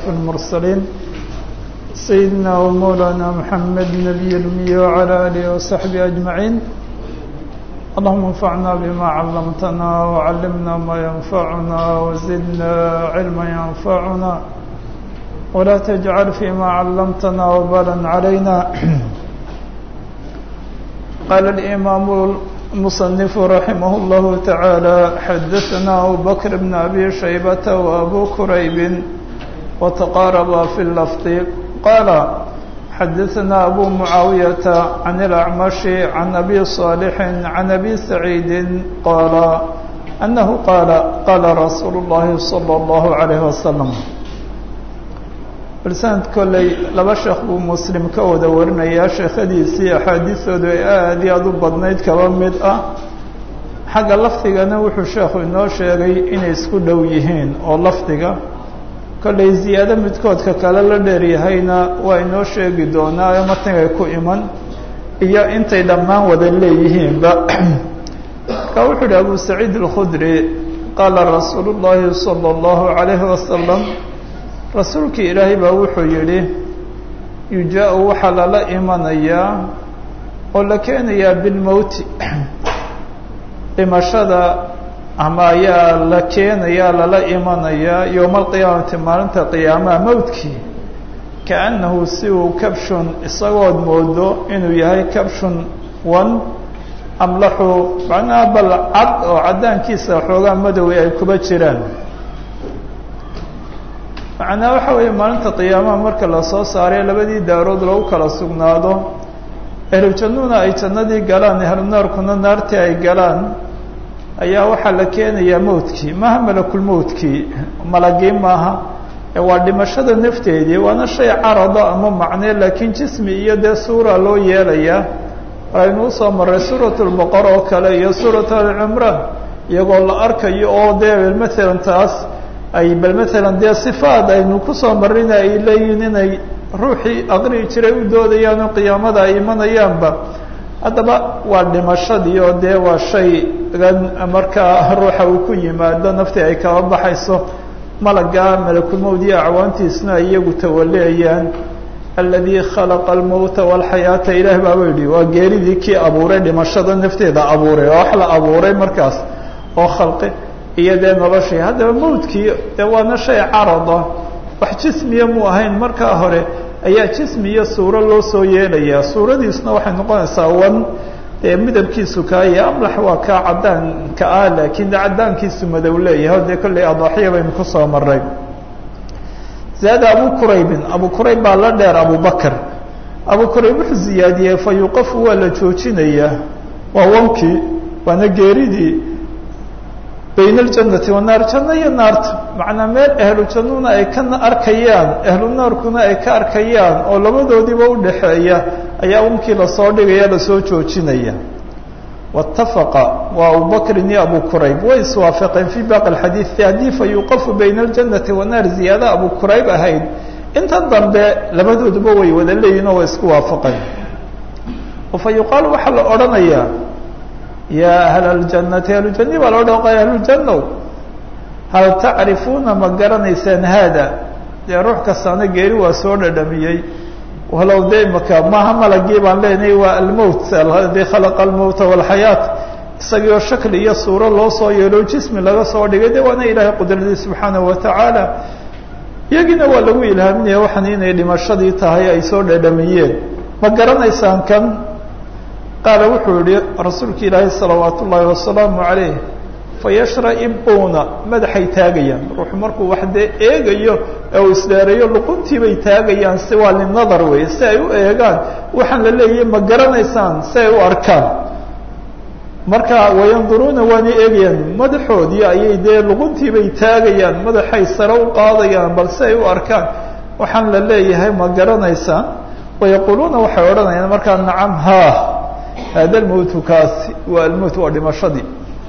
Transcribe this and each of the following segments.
المرسلين سيدنا ومولانا محمد نبي الأمي وعلى آله وصحبه أجمعين اللهم انفعنا بما علمتنا وعلمنا ما ينفعنا وزدنا علما ينفعنا ولا تجعل فيما علمتنا وبالا علينا قال الإمام المصنف رحمه الله تعالى حدثنا أبو بكر بن أبي شيبة وأبو كريب وتقاربا في اللفظ قال حدثنا أبو معاوية عن الأعمش عن أبي صالح عن أبي سعيد قال أنه قال قال رسول الله صلى الله عليه وسلم balsanad kolley laba sheekh buu muslim ka wada warinayaa sheekhadiisii axaadiistoodu ay aada iyo aada u badnayd kaba mid ah xagga lafdigana wuxuu sheekhu inoo sheegay inay isku dhow yihiin oo lafdiga kolley ziyaado midkoodka kale la dheeryahayna waa inoo sheegi doonaa ee matangay ku iman iyo intay dhammaan wada leeyihiinba marka wuxuu ihi abu saciid alkhudri qaala rasuulu llaahi sala allahu calayhi wasalam rasuulkii ilaahay baa wuxuu yidhi yujaau waxaa lala imanayaa oo la keenayaa bilmowti dhimashada ama ayaa la keenayaa lala imanayaa yowma alqiyaamati maalinta qiyaamaha mowdkii kaannahu si uu kabshun isagood moodo inuu yahay kabshun wan amlaxu macnaha bal cad oo caddaankiisa xoogaa madoway ay kuba jiraan macnaa waxa weeye maalinta qiyaamaha marka lasoo saaray labadii daarood lagu kala sugnaado ehlu jannuna ay jannadii galaan ehlu naarkuna naartii ay galaan ayaa waxaa la keenayaa mowdkii maaha malakulmowdkii malagii maaha waa dhimashada nafteedii waana shay carada ama macne laakiin jismi iyo dee suura loo yeelayaa aynu usoo maray suurat lbaqara oo kale iyo suurat alcimraan iyagoo la arkayo oo dee maalan taas ay bal maalan dee sifaad aynu kusoo marina ay leeyihiin inay ruuxii aqri'i jiray u doodayaan oo qiyaamada ay imanayaanba haddaba waa dhimashadii oo dee waa shaygan markaa ruuxa uu ku yimaado naftii ay kaba baxayso malaga malakulmowd iyo acwaantiisna ay iyagu tawaleeyaan aladii khalaqa almowta walxayaata ilaah baaba yidhi waa geeridii kii abuuray dhimashada nafteeda abuuray oo wax la abuuray markaas oo khalqi iyo dee noloshii haddaba mawdkii dee waana shay carada wax jismiya mu ahayn markaa hore ayaa jismi iyo suuro loo soo yeelayaa suuradiisna waxay noqonaysaa wan dee midabkiisu kaaya amlax waa kaa caddaanka ah laakiin de caddaankiisu madow leeyahay o dee kolley adaaxiya baynu kusoo maray zaada abu quraybin abu qurayb baa la dheer abu bakr abu qurayb wuxuu ziyaadiyey fa yuqafu waa la joojinayaa waa wankii waana geeridii bayn aljannati wanaar janno iyo naarta macnaa meel ahlu jannuna ay ka arkayaan ahlu naarkuna ay ka arkayaan oo labadoodiiba udhaxeeya ayaa unkii lasoo dhigaya lasoo joojinaya waitafaqa waa abubakrin iyo abu qurayb way iswaafaqeen fii baaqi alxadiidi haddii fa yuqafu bayna aljannati wanaar ziyaada abu qurayb ahayd intan dambe labadooduba way wada leeyihin oo way isku waafaqeen fa yuqaalu waxaa la odhanayaa yaa ahla aljannati ahlujani baa loo dhaqaya ahlujannow hal tacrifuuna ma garanaysaan haada dee ruux kastaana geeri waa soo dhadhamiyey walow de imaka maaha malagii baan leenahay waa almowt aladii khalaqa almowta walxayaat isagioo shakli iyo suuro loo soo yeelo jismi laga soo dhigay de waana ilaahay qudradii subxaanahu watacaala iyagiina waa lagu ilhaaminaya waxaan inay dhimashadii tahay ay soo dhadhamiyeen ma garanaysaan kan qaala wuxuu yihi rasuulka ilaahay salawaat ullaahi wasalaamu calayh fayashraibuuna madaxay taagayaan ruuxu markuu wax dee eegayo ee uu isdheereeyo luquntii bay taagayaan si waa linadar wey si ay u eegaan waxaan la leeyahay ma garanaysaan si ay u arkaan marka wayanduruuna waana eegayaan madaxoodii ayay dee luquntii bay taagayaan madaxay sare u qaadayaan bal si ay u arkaan waxaan la leeyahay ma garanaysaan wayaquuluuna waxay odhanayaan markaa nacam ha hada almowtu kaasi waa almowt waa dhimashadii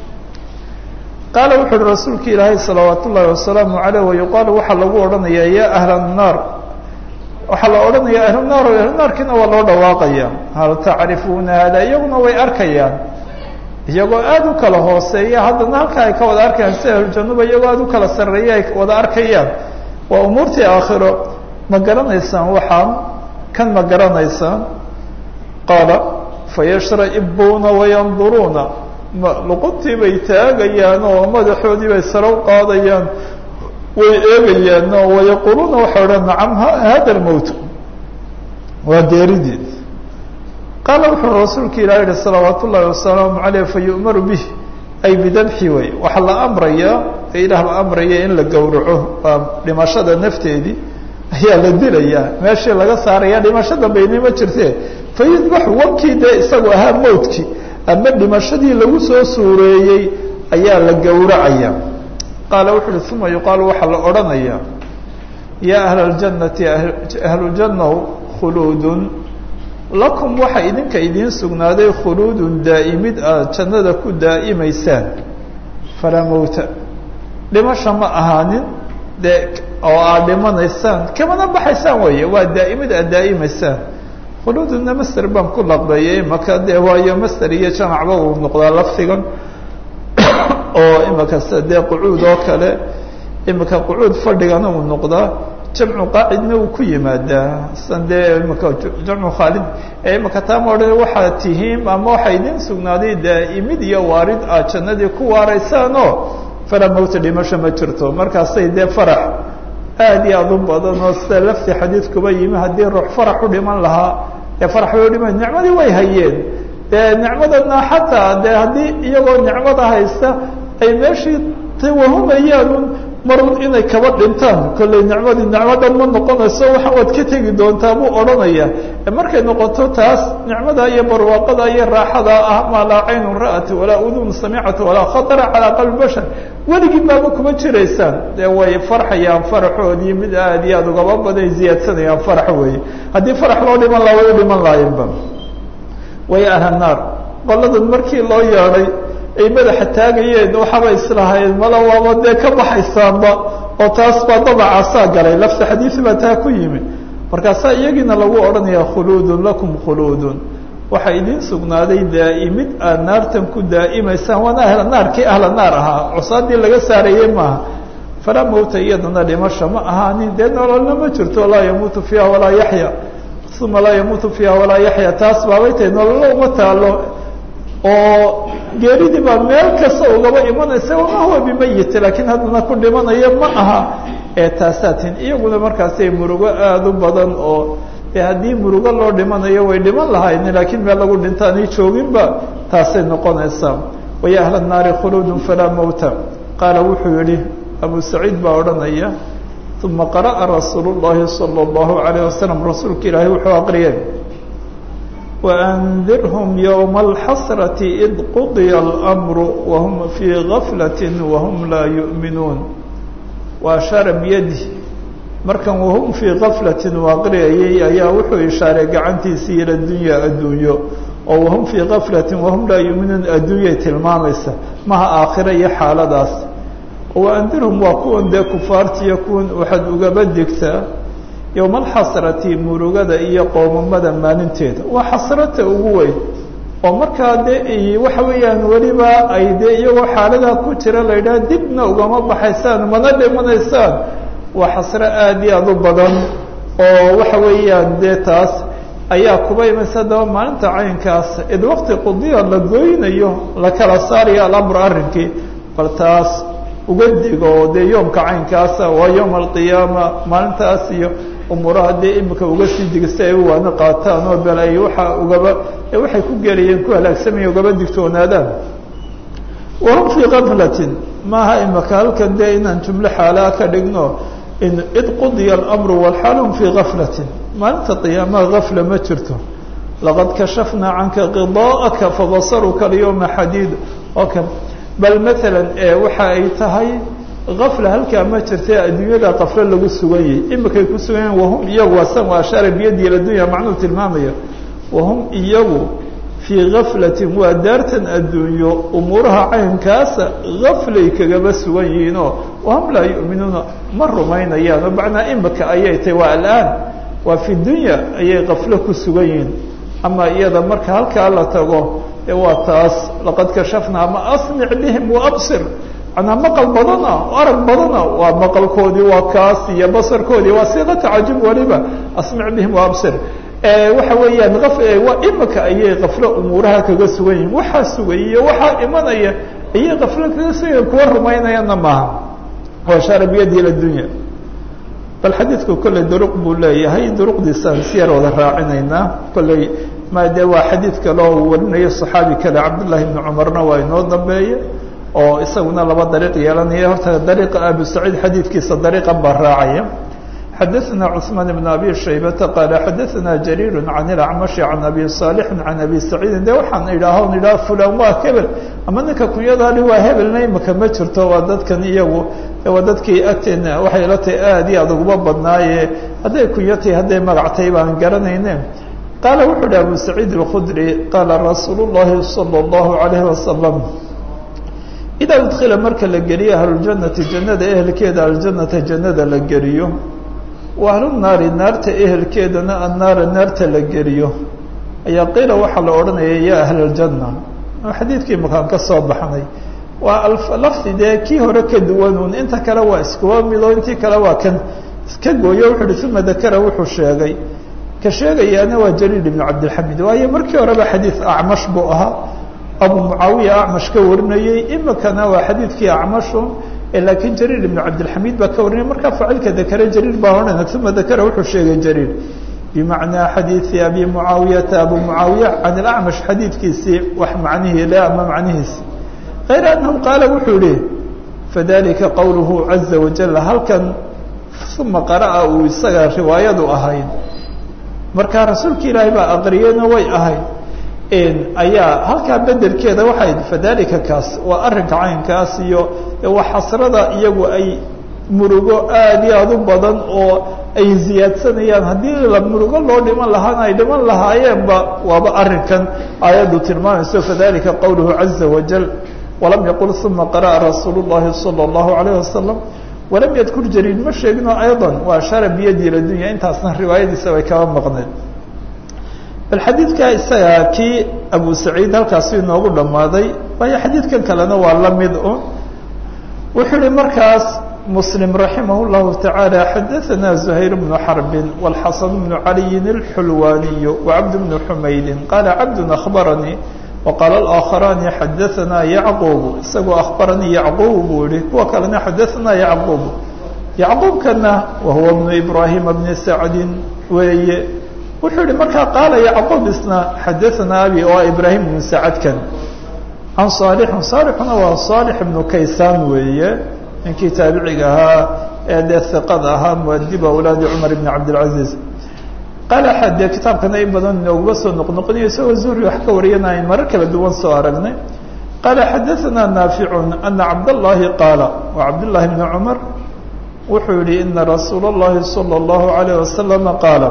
qaala wuxu uhi rasuulka ilaahay salawaat ullaahi wasalaamu caleyh wayuqaalu waxaa lagu odhanayaa yaa ahla annaar waxaa la odhanaya ahlunaar o ahlunaarkiina waa loo dhawaaqaya hal tacrifuuna hada iyaguna way arkayaan iyagoo aada u kala hooseeya haddana halka ay ka wada arkayaan si ahlujannuba iyagoo aada u kala sarreeya ay wada arkayaan waa umuurtii aakhiro ma garanaysaan waxaan kan ma garanaysaan qaala fayashra'ibuuna wayanduruuna luquntii bay taagayaan oo madaxoodii bay sare u qaadayaan way eegayaan oo wayaquuluuna waxay odhan nacam hada lmowt waa geerideed qaala wuxuu rasuulka ilah yihi salawaat ullaahi wasalaamu caleyh fayu'maru bih ay bidabxi way waxaa la amrayaa ee ilaah la amraya in la gowraco waa dhimashada nafteedii ayaa la dilayaa meeshii laga saaraya dhimasho dambayni ma jirte fayudbaxu wankii dee isagu ahaa mowtkii ama dhimashadii lagu soo suureeyey ayaa la gowracaya qaala wuxu uhi uma yuqaalu waxaa la odhanayaa yaa ahla اljannati ahlujannaw khuluudun lakum waxa idinka idiin sugnaaday khuluudun daa'imid aad jannada ku daa'imaysaan falaa mowta dhimasha ma ahaanin dee oo aad dhimanaysaan kamana baxaysaan weeye waa daa'imid aad daa'imaysaan khuluuduna master baan ku laqbeeyey maka dee waayo master iyo jamacba uu noqdaa lafdigan oo imika sida dee qucuud oo kale imika qucuud fadhigana uu noqdaa jamcu qaacidna uu ku yimaadaa san dee imika jamcu khaalid ee imika taama odhan waxaad tihiin ama waxaa idin sugnaaday daa'imid iyo waarid aad jannadii ku waaraysaanoo falaa mowta dhimasho ma jirto markaasay dee farax aad iyo aad u badan oo sida lafti xadiidkuba yimi haddii ruux farax u dhiman lahaa ee farax bay u dhiman nicmadii way hayeen dee nicmadana xataa dee haddii iyagoo nicmada haysta ay meeshii tawahumayaan marun inay kaba dhintaan kollay nicmadii nicmadan ma noqonayso waxa waad ka tegi doontaa buu odhanaya markay noqoto taas nicmada iyo barwaaqada iyo raaxada ah maa laa caynun ra'at walaa udun samicata walaa khatara calaa qalbi bashar weligii baaba kuma jiraysaan dee way farxayaan faraxoodii mid aad iyo aad ugaba baday ziyaadsanayaan farax weeye haddii farax loo dhiman laha way u dhiman lahayenba way ahla naar qoladan markii loo yeedhay ay madaxa taagayeen waxaaba islahayn mala waaba dee ka baxaysaanba oo taas baa dabacaasaa galay lafta xadiisi baa taa ku yimi markaasaa iyagiina lagu odhanaya khuluudun lakum khuluudun waxaa idiin sugnaaday daa'imid aad naartan ku daa'imaysaan waana ahla naar kii ahla naar ahaa cusaadii laga saarayey maaha falaa mowta iyadana dhimasha ma ahaanin dee nololna ma jirto laa yamuutu fiiha walaa yaxya uma laa yamuutu fiiha walaa yaxya taas baabay tahay nololo uma taalo oo geeridii baa meel kasta ugaba imanaysa wama huwa bimayit laakiin haddana ku dhimanaya ma aha ee taasaatin iyaguna markaasay murugo aada u badan oo dee haddii murugo loo dhimanayo way dhiman lahayn laakiin meel lagu dhintaanay jooginba taasay noqonaysaa waya ahla naari khuluudun falaa mowta qaala wuxuu yihi abu saciid baa odhanaya uma qara'a rasuulu llahi sala allahu alayh wasalam rasuulka ilaahay wuxuu aqriyay وأndirhm yوم الxasرة إd qضya الأmr وhm fي غaflaة وhm laa yuؤminuun وأشhaara byadi markan whm fii غaflaة u aqriyayay ayaa wuxuu ishaaray gacantiisii ilى dunya addunyo oo whm fii غaflaة وhm laa yuؤminuun addunyay tilmaamaysa maha aakhira iyo xaaladaas وأndirhm waa kuwan dee kufaartiyo kuwan waxaad ugaba digtaa yowma alxasrati murugada iyo qoomamada maalinteeda waa xasrata ugu weyn oo markaa dee waxa weeyaan weliba ay dee iyagoo xaaladaa ku jira la yidhaha dibna ugama baxaysaan mana dhimanaysaan waa xasro aad iyo aad u badan oo waxa weeyaan dee taas ayaa kuba imaysa daba maalinta caynkaas id waqti qudiya la goynayo la kala saarayo alamr arrinkii bal taas uga digo oo dee yoomka caynkaasa waa yowma alqiyaama maalintaas iyo umuuraha dee imika uga sii diga si ay u waana qaataan oo bel ay waxa ugaba waxay ku gelayeen ku halaagsamaya ugaba digtoonaadaan wahum fii kaflatin maaha imika halkan dee inaan jumlo xaalaa ka dhigno in id qudiya alamru walxaal hum fii gaflatin maalinta qiyaamaha gafla ma jirto laqad kashafnaa canka qidaa'aka fabasaruka alyawma xadiid oo kan bal maalan waxa ay tahay afla halkaa ma jirta adduunyada kaflo lagu sugan yahay imikay ku sugan yahin wahum iyagu asan waa ashaara biyadi adunya macnuu tilmaamaya wahum iyagu fii gaflatin waa daartan adduunyo umuuraha caynkaasa gaflay kagaba sugan yihiinoo wahum laa yu'minuuna ma rumaynayaan oo macnaa imika ayay tahay waa alaan waa fi dunya ayay kaflo ku sugan yihiin ama iyada marka halkaa la tago ee waa taas laqad kashafna ama asmic bihim waabsir manaa maqal badana arag badana waa maqalkoodii waa kaas iyo basarkoodii waa siiqa tacajub waliba asmic bihim waabsir waxa weeyaan waa imika ayay kaflo umuuraha kaga sugan yihin waxaa sugay iyo waxaa imanaya ayay kaflo kaga sugan yihin kuwa rumaynayana maaha washaara biyadi ila dunya bal xadiidku kolley duruq buu leeyahay duruqdiisaan si yar wada raacinaynaa kolley ma de waa xadiid kale oo uu warinayo صaxaabi kale cabdullahi ibni cumarna waa inoo dambeeye oo isaguna laba dariiq yeelanaya horta dariiqa abu saciid xadiidkiisa dariiqan baa raacaya xadaثna cثmaan بn abi shaybata qaala xadaثna jariir can اlacmashi can abi صaalixi can abi saciidin de waxaan idhaaho idhaha fulan waa hebel ama ninka kunyadaali waa hebelna imika ma jirto waa dadkan iyagu waa dadkii agteena waxay la tahay aad iyo adag uba badnaaye hadday kunyatay hadday magactay baan garanayne qaala wuxuu uhi abu saciid اlkhudri qaala rasuul الlahi salى الlahu عalayh wasalam idaa udkila marka la geliyo ahlujanati jannada ehelkeeda aljanata jannada la geliyo wa ahlunaari naarta ehelkeedana annaara naarta la geliyo ayaa qiila waxaa la odhanaya ya ahl اljanna xadiidkii makaan ka soo baxnay waa lafdi dee kii hore ka duwanuun inta kale waa iskuwa mido intii kale waa kan iska gooyo wuxu uhi uma dakara wuxuu sheegay ka sheegayaana waa jaliil ibnu cabdilxamid waayo markii horeba xadiid acmash buu ahaa abu mucaawiya acmash ka warinayey imikana waa xadiidkii acmashu laakiin jariir ibnu cabdilxamiid baa ka warinaya markaa faacilka dakare jariir baa odhana uma dakara wuxuu sheegay jariir bimacnaa xadiidi abi mucaawiyata abu mucaawiya can ilacmash xadiidkiisii wax macnihii le ama macnihiisi kayra annahu qaala wuxuu yihi fadalika qowluhu caza wajal halkan uma qara'a uu isaga riwaayadu ahayd markaa rasuulka ilaahay baa aqriyeyna way ahayd ayaa halkaa bedelkeeda waxay fadalika kaas waa arrinka caynkaas iyo waa xasrada iyagu ay murugo aad iyo aad u badan oo ay ziyaadsanayaan haddii la murugo loo dhiman lahaana ay dhiman lahaayeenba waaba arrinkan aayaddu tilmaamayso fadalika qowluhu caza wajal walam yaqul uma qara'a rasuul اllahi salى اllahu alayh wasalam walam yadkur jariid ma sheegino ayضa waa ashara biyadi ladunya intaasna riwaayadiisa bay kaba maqneed bal xadiidka isaga kii abu saciid halkaasi inoogu dhammaaday waayo xadiidkan kalena waa la mid un wuxuu ihi markaas muslim raximah اllahu taعaalى xadaثana زuhayr bnu xarbin wاlxasan bnu caliyin اlxulwaniyu wacabd bnu xumaydin qaala cabdu akhbaranii waqaala اlآakharaani xadaثana yacquub isagoo akhbaranii yacquub buu yihi kuwa kalena xadaثana yacquub yacquubkana wahuwa bnu ibrahima bni sacdin weeye wuxuu yihi markaa qaala yacquub isna xadaثana abi oo ibrahim bnu sacadkan can saalixin saalixuna waa saalix ibnu kaysaan weeye ninkii taabiciga ahaa ee dee hiqada ahaa muadiba awlaadi cumar ibn cabdilcaziiz qaala xade kitaabkana in badan inooguma soo noqnoqonayo isagoo zuhri wax ka wariyana ayn marar kala duwan soo aragnay qaala xadaثana naaficun ana cabdاllahi qaala wa cabdالlahi bni cumar wuxuu yihi ina rasuula اllahi salى اllahu عalayه wasalama qaala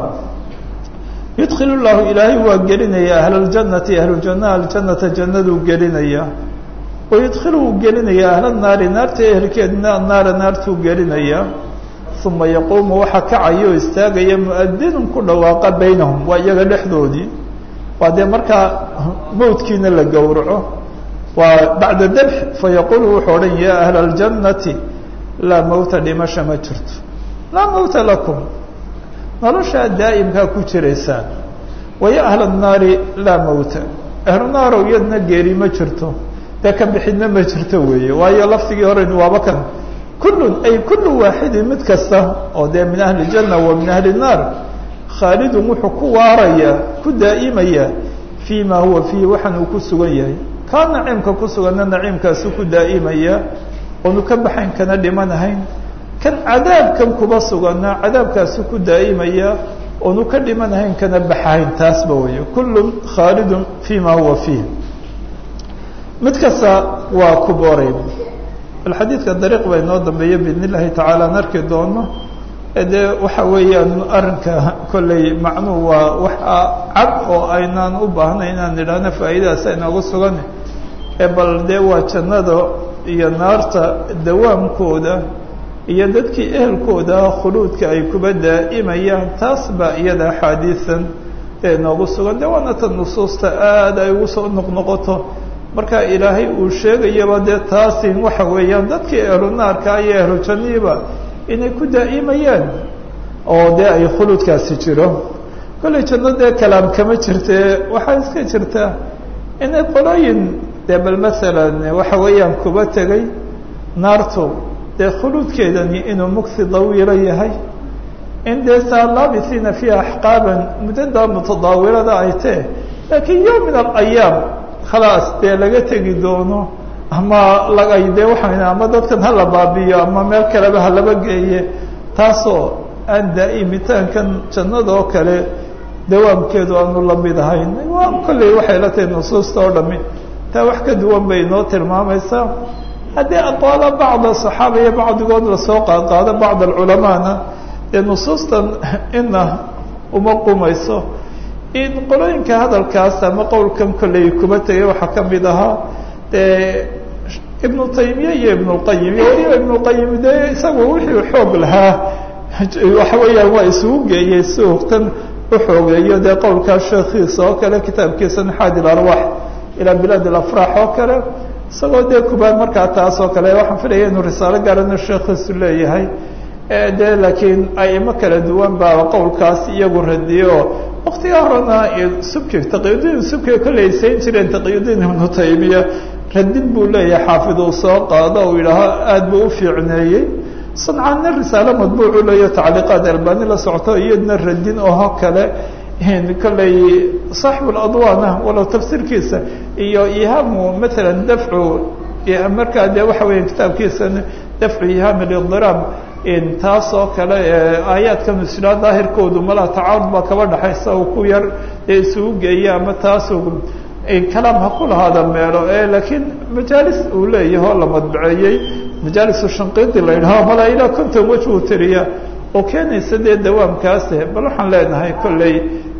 yudkil llahu ilaahay waa gelinaya ahl اljanati ahlujanna aljanata jannaduu gelinaya wayudkilu uu gelinaya ahla naari naarta ehelkeedna naara naartuu gelinaya uma yaquumu waxa kacaya oo istaagaya muadinun ku dhawaaqa baynahum waa iyaga dhexdoodii waa dee markaa mawdkiina la gowraco waa bacda dabx fayaqulu wuxuu odhan ya ahla اljannati laa mawta dhimasha ma jirto laa mawta lakum noloshaa daa'imkaa ku jiraysaan waya ahla الnaari laa mawta ahlu naarow iyadna geeri ma jirto dee ka bixidna ma jirto weeye waayo lafdigii horeynu waaba kan kullun ay kullu waaxidin mid kasta oo dee min ahli janna wa min ahli الnaar khaalidun wuxuu ku waaraya ku daa'imaya fii ma huwa fiihi waxaan uu ku sugan yahay kaa naciimka ku suganna naciimkaasu ku daa'imaya oonu ka baxayn kana dhimanahayn kan cadaabkan kuba suganna cadaabkaasu ku daa'imaya oonu ka dhimanahayn kana baxahayn taasba weeye kullun khaalidun fii ma huwa fiih mid kasta waa ku boorey bal xadiidka dariiq baa inoo dambeeya biidn illahi tacaala aan arki doono dee waxa weeyaan arrinka kolley macnuhu waa wax cad oo aynaan u baahnay inaan idhaahno faa'iidadaas aynoogu sugan ee bal dee waa jannada iyo naarta dawaamkooda iyo dadkii ehelkooda khuluudka ay kuba daa'imayaan taas baa iyada axaadiisan ee inoogu sugan de waana tan nusuusta aad ay ugu soo noqnoqoto marka ilaahay uu sheegayaba dee taasi waxa weeyaan dadkii ehlu naarka iyo ehlu janiiba inay ku daa'imayaan oo dee ay khuluudkaasi jiro kollay janno dee kalaam kama jirte waxaa iska jirta inay qolooyin dee bal masalan waxa weeyaan kuba tegay naartu dee khuluudkeedani inuu mugsi dawiilo yahay in dee saa laabisiina fiiha axqaaban muddada mutadaawilada ay tee laakiin yom min alayaam khalaas dee laga tegi doono ama lagay dee waxaan ama dadkan hala baabiyo ama meel kaleba halaba geeye taasoo aan daa'imitaankan jannada oo kale dawaamkeedu aanu la mid ahayn waa kolley waxay la tahay nusuusta oo dhami taa wax ka duwan bay inoo tilmaamaysaa haddii aqwaala bacda saxaaba iyo bacdigood lasoo qaadqaado bacd alculamaana dee nusuustan ina uma qumayso in qolooyinka hadalkaas ama qowlkan kolley kuma tegay waxaa ka mid ahaa dee ibnu taymiya iyo ibnulqayim iyo weliba ibnulqayim dee isagu wixii xoog lahaa waxa weeyaan waa isugu geeyey si tan uxoogeeyo dee qowlkaa sheekhiisa oo kale kitaabkiisa naxaadi ilarwaax ilaa bilaad alafraax oo kale isagoo dee kubaan markaa taas oo kale waxaan filaya inuu risaalo gaarana sheekhiisu leeyahay de laakiin aimo kala duwan baa qowlkaas iyagu radiyo waktigaa horena subki taqiyudiin subkiga kolley sayn jireen taqiyudiin ibnu taymiya radin buu leeyahay xaafid uu soo qaado uu yidhaaho aada buu u fiicneeyey sancaanna risaalo madbuucu leeyo tacliiqaad albani la socoto iyadna radin oho kale kolley saaxibuladwaana walow tafsiirkiisa iyo ihaamu maalan dafcu markaa dee waxa weya kitaabkiisa dafcu ihaam lidiraab taas oo kale aayaadkan israa daahirkoodu malaa tacaarud baa kaba dhexaysa uu ku yar ee isugu geeya ama taas kalaam ha ku lahaada meelo laakiin majaalis uu leeyahay oo la madbaceeyey majaalisu shanqiidi la yidhaho malaa ilaa konton wej uu tiriya oo keenaysa dee dawaamkaase bal waxaan leenahay kolley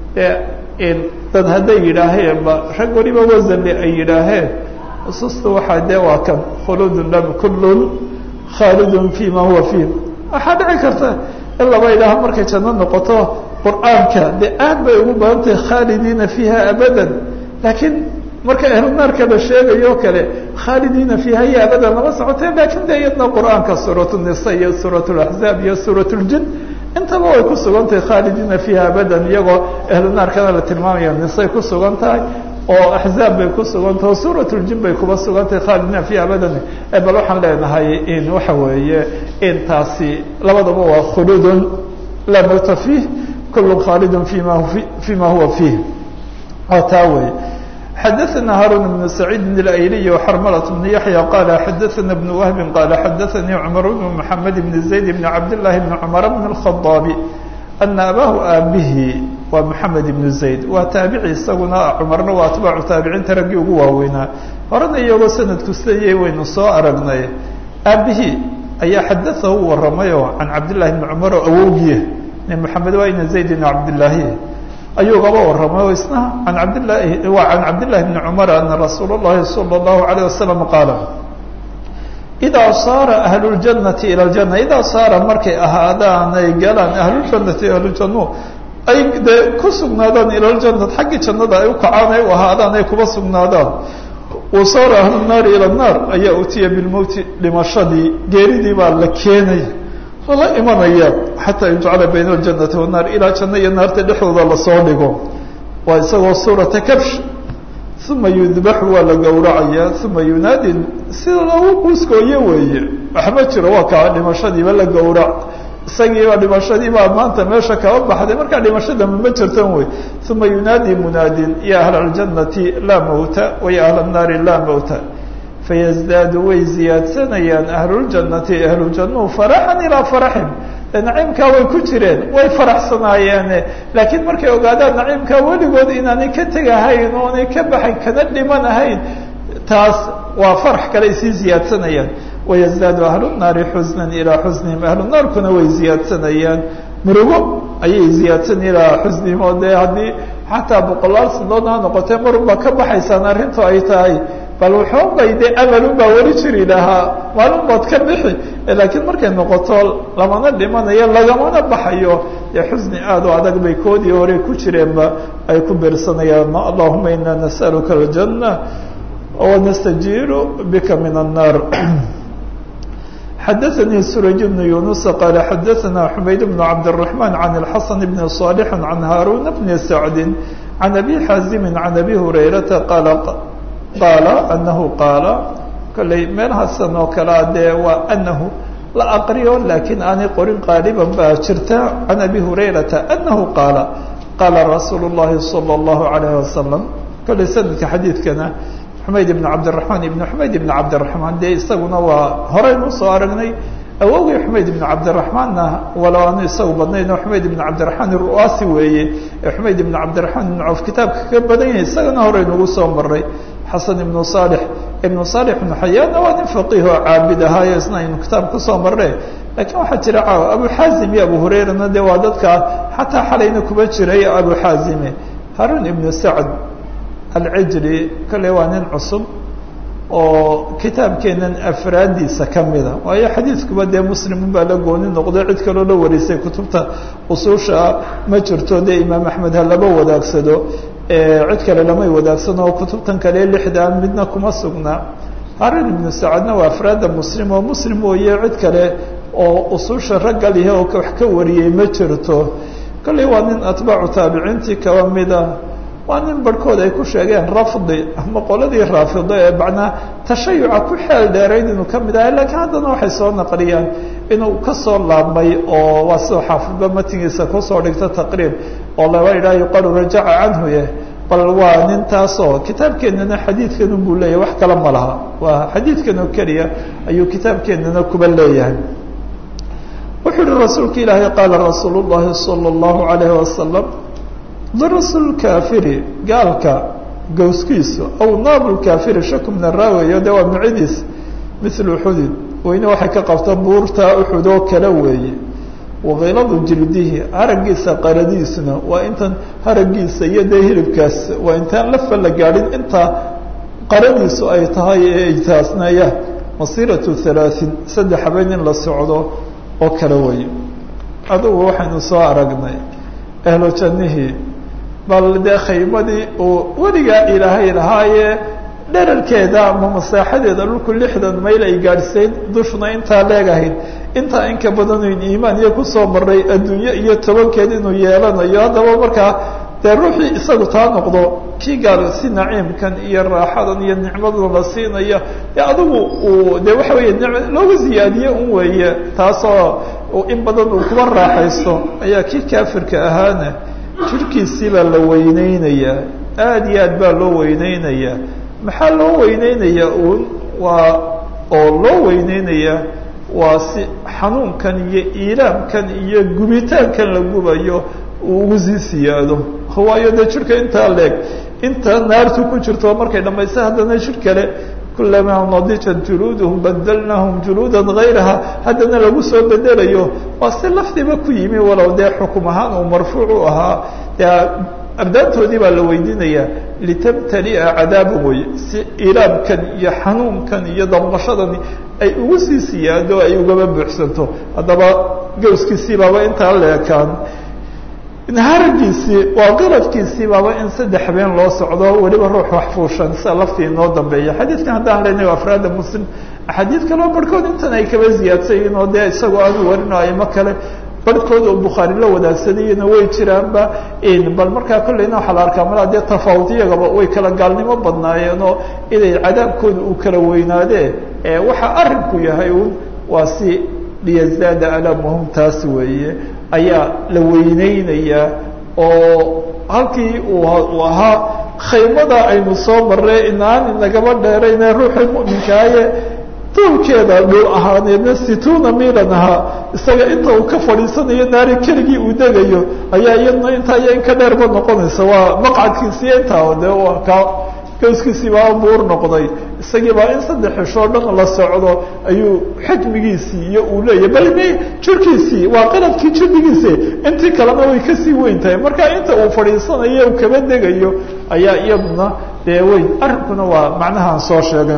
dad hadday yidhaaheenba rag weliba wasanle ay yidhaaheen ususta waxaa dee waa kan khuluudun lam kullun khaalidun fi ma huwa fiih waxaa dhici karta in laba idhaaho markay janno noqoto qur-aanka dee aad bay ugu badan tahay khaalidiina fiiha abadan laakiin marka ahlunaarka la sheegayo o kale khaalidiina fiiha iyo abadan lama socotee laakiin de iyadna qur-aanka suurat nisa iyo suurat laxzaab iyo suurat ljin intaba way ku sugan tahay khaalidiina fiiha abadan iyagoo ahlunaarkana la tilmaamaya nisay ku sugan tahay oo axzaab bay ku sugan tahay oo suurat ljin bay kuba sugan tahay khaalidiina fiiha abadan bal waxaan leenahay in waxa weeye in taasi labadaba waa khuluudun laa mawta fiih kulu khaalidun fima fima huwa fiih oo taa wey xadaثna haarun بن سacيid اأyliي وxrmlة بن yaحyى qal xadaثna بن وهb qal xadaثnii cmr بن محamed بن زayd بن cabd للahi بن cmr بن الخaطاab أna abaahu aabihi waa mحamed بن زayd waa taabici isaguna cmarna waa atbaacu taabiciinta raggii ugu waaweynaa horena iyagoo sanadku siday waynu soo aragnay aabihii ayaa xadaثahu waramayo can cabd لlahi بن cmr oo awowgiye mحamed waa ina زayd بن cabdالlahi ayuu gaba warramay oo isna an cabdlahi waa can cabdillahi bni cumar ana rasuul اllahi salى اllahu alayه wasalam qaala idaa saara ahlu ljanati ila ljana idaa saara markay ahaadaan ay galaan ahluljannati ahlujannu ay dee ku sugnaadaan ila ljanat xaggii jannada ay u kacaan ay u ahaadaan ay kuba sugnaadaan wa saara ahlu naari ila naar ayaa utiya bilmowti dhimashadii geeridii baa la keenaya lala imanaya xataa yujcala bayna aljanati wannaar ilaa janno iyo naarta dhexdooda lasoo dhigo waa isagoo suurata kabsh uma yudbaxu waa la gowracaya uma yunaadi sida lagu quuskooyo weeye waxma jiro waa kaa dhimashadiiba la gowrac isagiiba dhimashadiibaa maanta meesha kaba baxday markaa dhimashadama ma jirtan wey uma yunaadi munaadin ya ahla aljanati laa mawta waya ahla annaari laa mawta fayزdaadu way ziyaadsanayaan ahluljannati ahlujannuhu faraxan ilaa faraxin naciimkaa way ku jireen way faraxsanaayeene laakiin markay ogaadaan naciimkaa weligood inaanay ka tegahayn oonay ka baxayn kana dhimanahayn taas waa farax kale ay sii ziyaadsanayaan wayزdaadu ahlu naari xusnan ilaa xusnihim ahlu naarkuna way ziyaadsanayaan murugo ayay ziyaadsanaya ilaa xusnihim oo dee haddii xataa boqolaal sanadood ha noqotee marunbaa ka baxaysaan arrintu ay tahay bal waxoogay dee amalun baa weli jiri lahaa maalin baad ka bixi laakiin markay noqoto lamana dhimanayo lagamana baxayo dee xusni aad u adag bay koodii hore ku jireenba ay ku beersanayaan allahuma ina nas'aluka aljanna wanastajiiru bika min الnaar xadaثnii suraj bn yunusa qaala xadaثna xumayd bn cabdالرaحman can الxasan bn صاlح can haaruna bni sacdi can abi xaazimi can abi hurayrata qaala qaala anahu qaala kolley meelhaasan oo kalea dee waa anahu la aqriyo laakiin aanay qorin qaaliban baa jirta can abi hurayrata anahu qaala qaala rasuulu الlahi salى الlahu عalayه wasalam kolley sanadka xadiidkana xumayd ibn cabdiraحmaan ibn xumayd ibn cabdiraحmaan dee isaguna waa horeynu soo aragnay awowgii xumayd ibn cabdiraحmaanna walow aanu isagu badnayn oo xumayd ibn cabdiraحmaan ru'aasi weeye ee xumayd ibn cabdiraحmaan ibn cawf kitaabka ka badan yahay isagana horeynugu soo maray xasan ibnu صaalح ibnu صaalح ibnu xayaanna waa nin faqiih oo caabid ahaayo isna aynu kitaab kusoo marre lakiin waxaa jira caaw abu xaazim iyo abu hurayrana dee waa dadka xataa xalayna kuba jiray abu xaazime harun ibnu sacd alcijri kolley waa nin cusub oo kitaabkeenan afraadiisa kamida waayo xadiidkuba dee muslimun baa la gooni noqday cid kaloo la warisay kutubta usuusha ma jirto dee imaam axmed ha laba wadaagsado cid kale lamay wadaagsano oo kutubtan kale lixdan midna kuma sugnaa harun ibnu sacadna waa afraadda muslim oo muslim mooye cid kale oo usuusha ragga lihe oo wax ka wariyey ma jirto kolley waa nin atbaacu taabiciintii kaba mida waa nin barhkood ay ku sheegeen rafdi ama qoladii raafido ee macnaa tashayuca ku xeel dheerayd inuu ka mid ahay laakiin haddana waxay soo naqliyaan inuu kasoo laabmay oo waa sidoo xaafidba matigiisa kusoo dhigta taqriib oo laba idhaha yuqalu rajaca canhu ye bal waa nin taasoo kitaabkeenana xadiidkan buu leeyahay wax kale ma laha waa xadiidkan oo keliya ayuu kitaabkeenana kuba leeyahay wuxuu yihi rasuulka ilaahay qaala rasuul llahi salى اllahu alayhi wasalam darasul kaafiri gaalka gowskiisu aw naabu kaafiri shaku min araaweyo de waa micidiis mil uxudin weyne waxay ka qabta buurta uxud oo kale weeye wakhiladu jildihi haragiisa qaradiisuna waa intan haragiisa iyo dee hilibkaas waa intaan lafa la gaadhin intaa qaradiisu ay tahay ee ijtaasnaya masiratu halaaثin saddex habeen in la socdo oo kale weeye adugu waxaynu soo aragnay ahlu jannihii bal dee khaymadii uu weligaa ilaahay lahaaye dherarkeeda ama masaaxadeeda dhulku lixdan mayl ay gaadhsayn dushuna intaa leegahayd intaa inka badanoyn iimaan iyo kusoo maray adduunye iyo tobankeed inuu yeelanayo haddaba markaa dee ruuxii isagu taa noqdo kii gaal si naciimkan iyo raaxadan iyo nicmadan la siinayo de adigu uu de waxa weeye looga ziyaadiye un weeye taasoo in badan uu kuba raaxaysto ayaa kii kaafirka ahaana jirkiisii baa la weyneynayaa aada iyo aad baa loo weyneynayaa maxaa loo weyneynayaa uun waa oo loo weyneynayaa waa si xanuunkan iyo iilaamkan iyo gubitaankan la gubayo uu ugu sii siyaado waayo dee jirka intaa leeg inta naartu ku jirto markay dhamaysa haddana jir kale kulamaa nadijat juluuduhum badalnaahum juluudan gayraha haddana lagu soo bedelayo waa si lafdiba ku yimi walow dee xukum ahaan uu marfuuc u ahaa dee abdaantoodii baa la weydiinayaa litabtali'a cadaaba wey si ilaabkan iyo xanuunkan iyo damqashadani ay ugu sii siyaado ay ugaba buuxsanto haddaba gowskiisii baaba intaa leekaan haragiisii waa qaladkiisii baaba in saddex habeen loo socdo weliba ruux wax fuushan sida laftii inoo dambeeya xadiidkan haddaan leynay afraada muslim axaadiid kaleo barhkood intan ay kaba ziyaadsayiin oo dee isagoo aanu warino aimo kale barhkood oo bukhaari la wadaagsanayena way jiraanba bal markaa kolleyna waxaa la arkaa malaa dee tafaawud iyagaba way kala gaalnimo badnaayeen oo inay cadaabkooda uu kala weynaadee waxa arrinku yahay un waa si liyazaada alaamahum taas weeye ayaa la weyneynayaa oo halkii uu ahaa khaymada aynu soo marray inaan inagaba dheerayne ruuxii mu'minkaaye duulkeeda dhul ahaaneedna situuna milan ahaa isaga inta uu ka fadhiisanayo naari keligii uu degayo ayaa iyadna intaa iyo in ka dheerba noqonaysa waa maqcadkiisiiyo intaa de waa ka gowskiisii baa buur noqday isagii baa in saddex xishoo dhan la socdo ayuu xajmigiisii iyo uu leeyahy bal m jirkiisii waa qaladkii jirdigiisi intii kalena way kasii weyn tahay marka inta uu fadhiisanayo uu kaba degayo ayaa iyaduna dee weyn arrinkuna waa macnahaan soo sheegay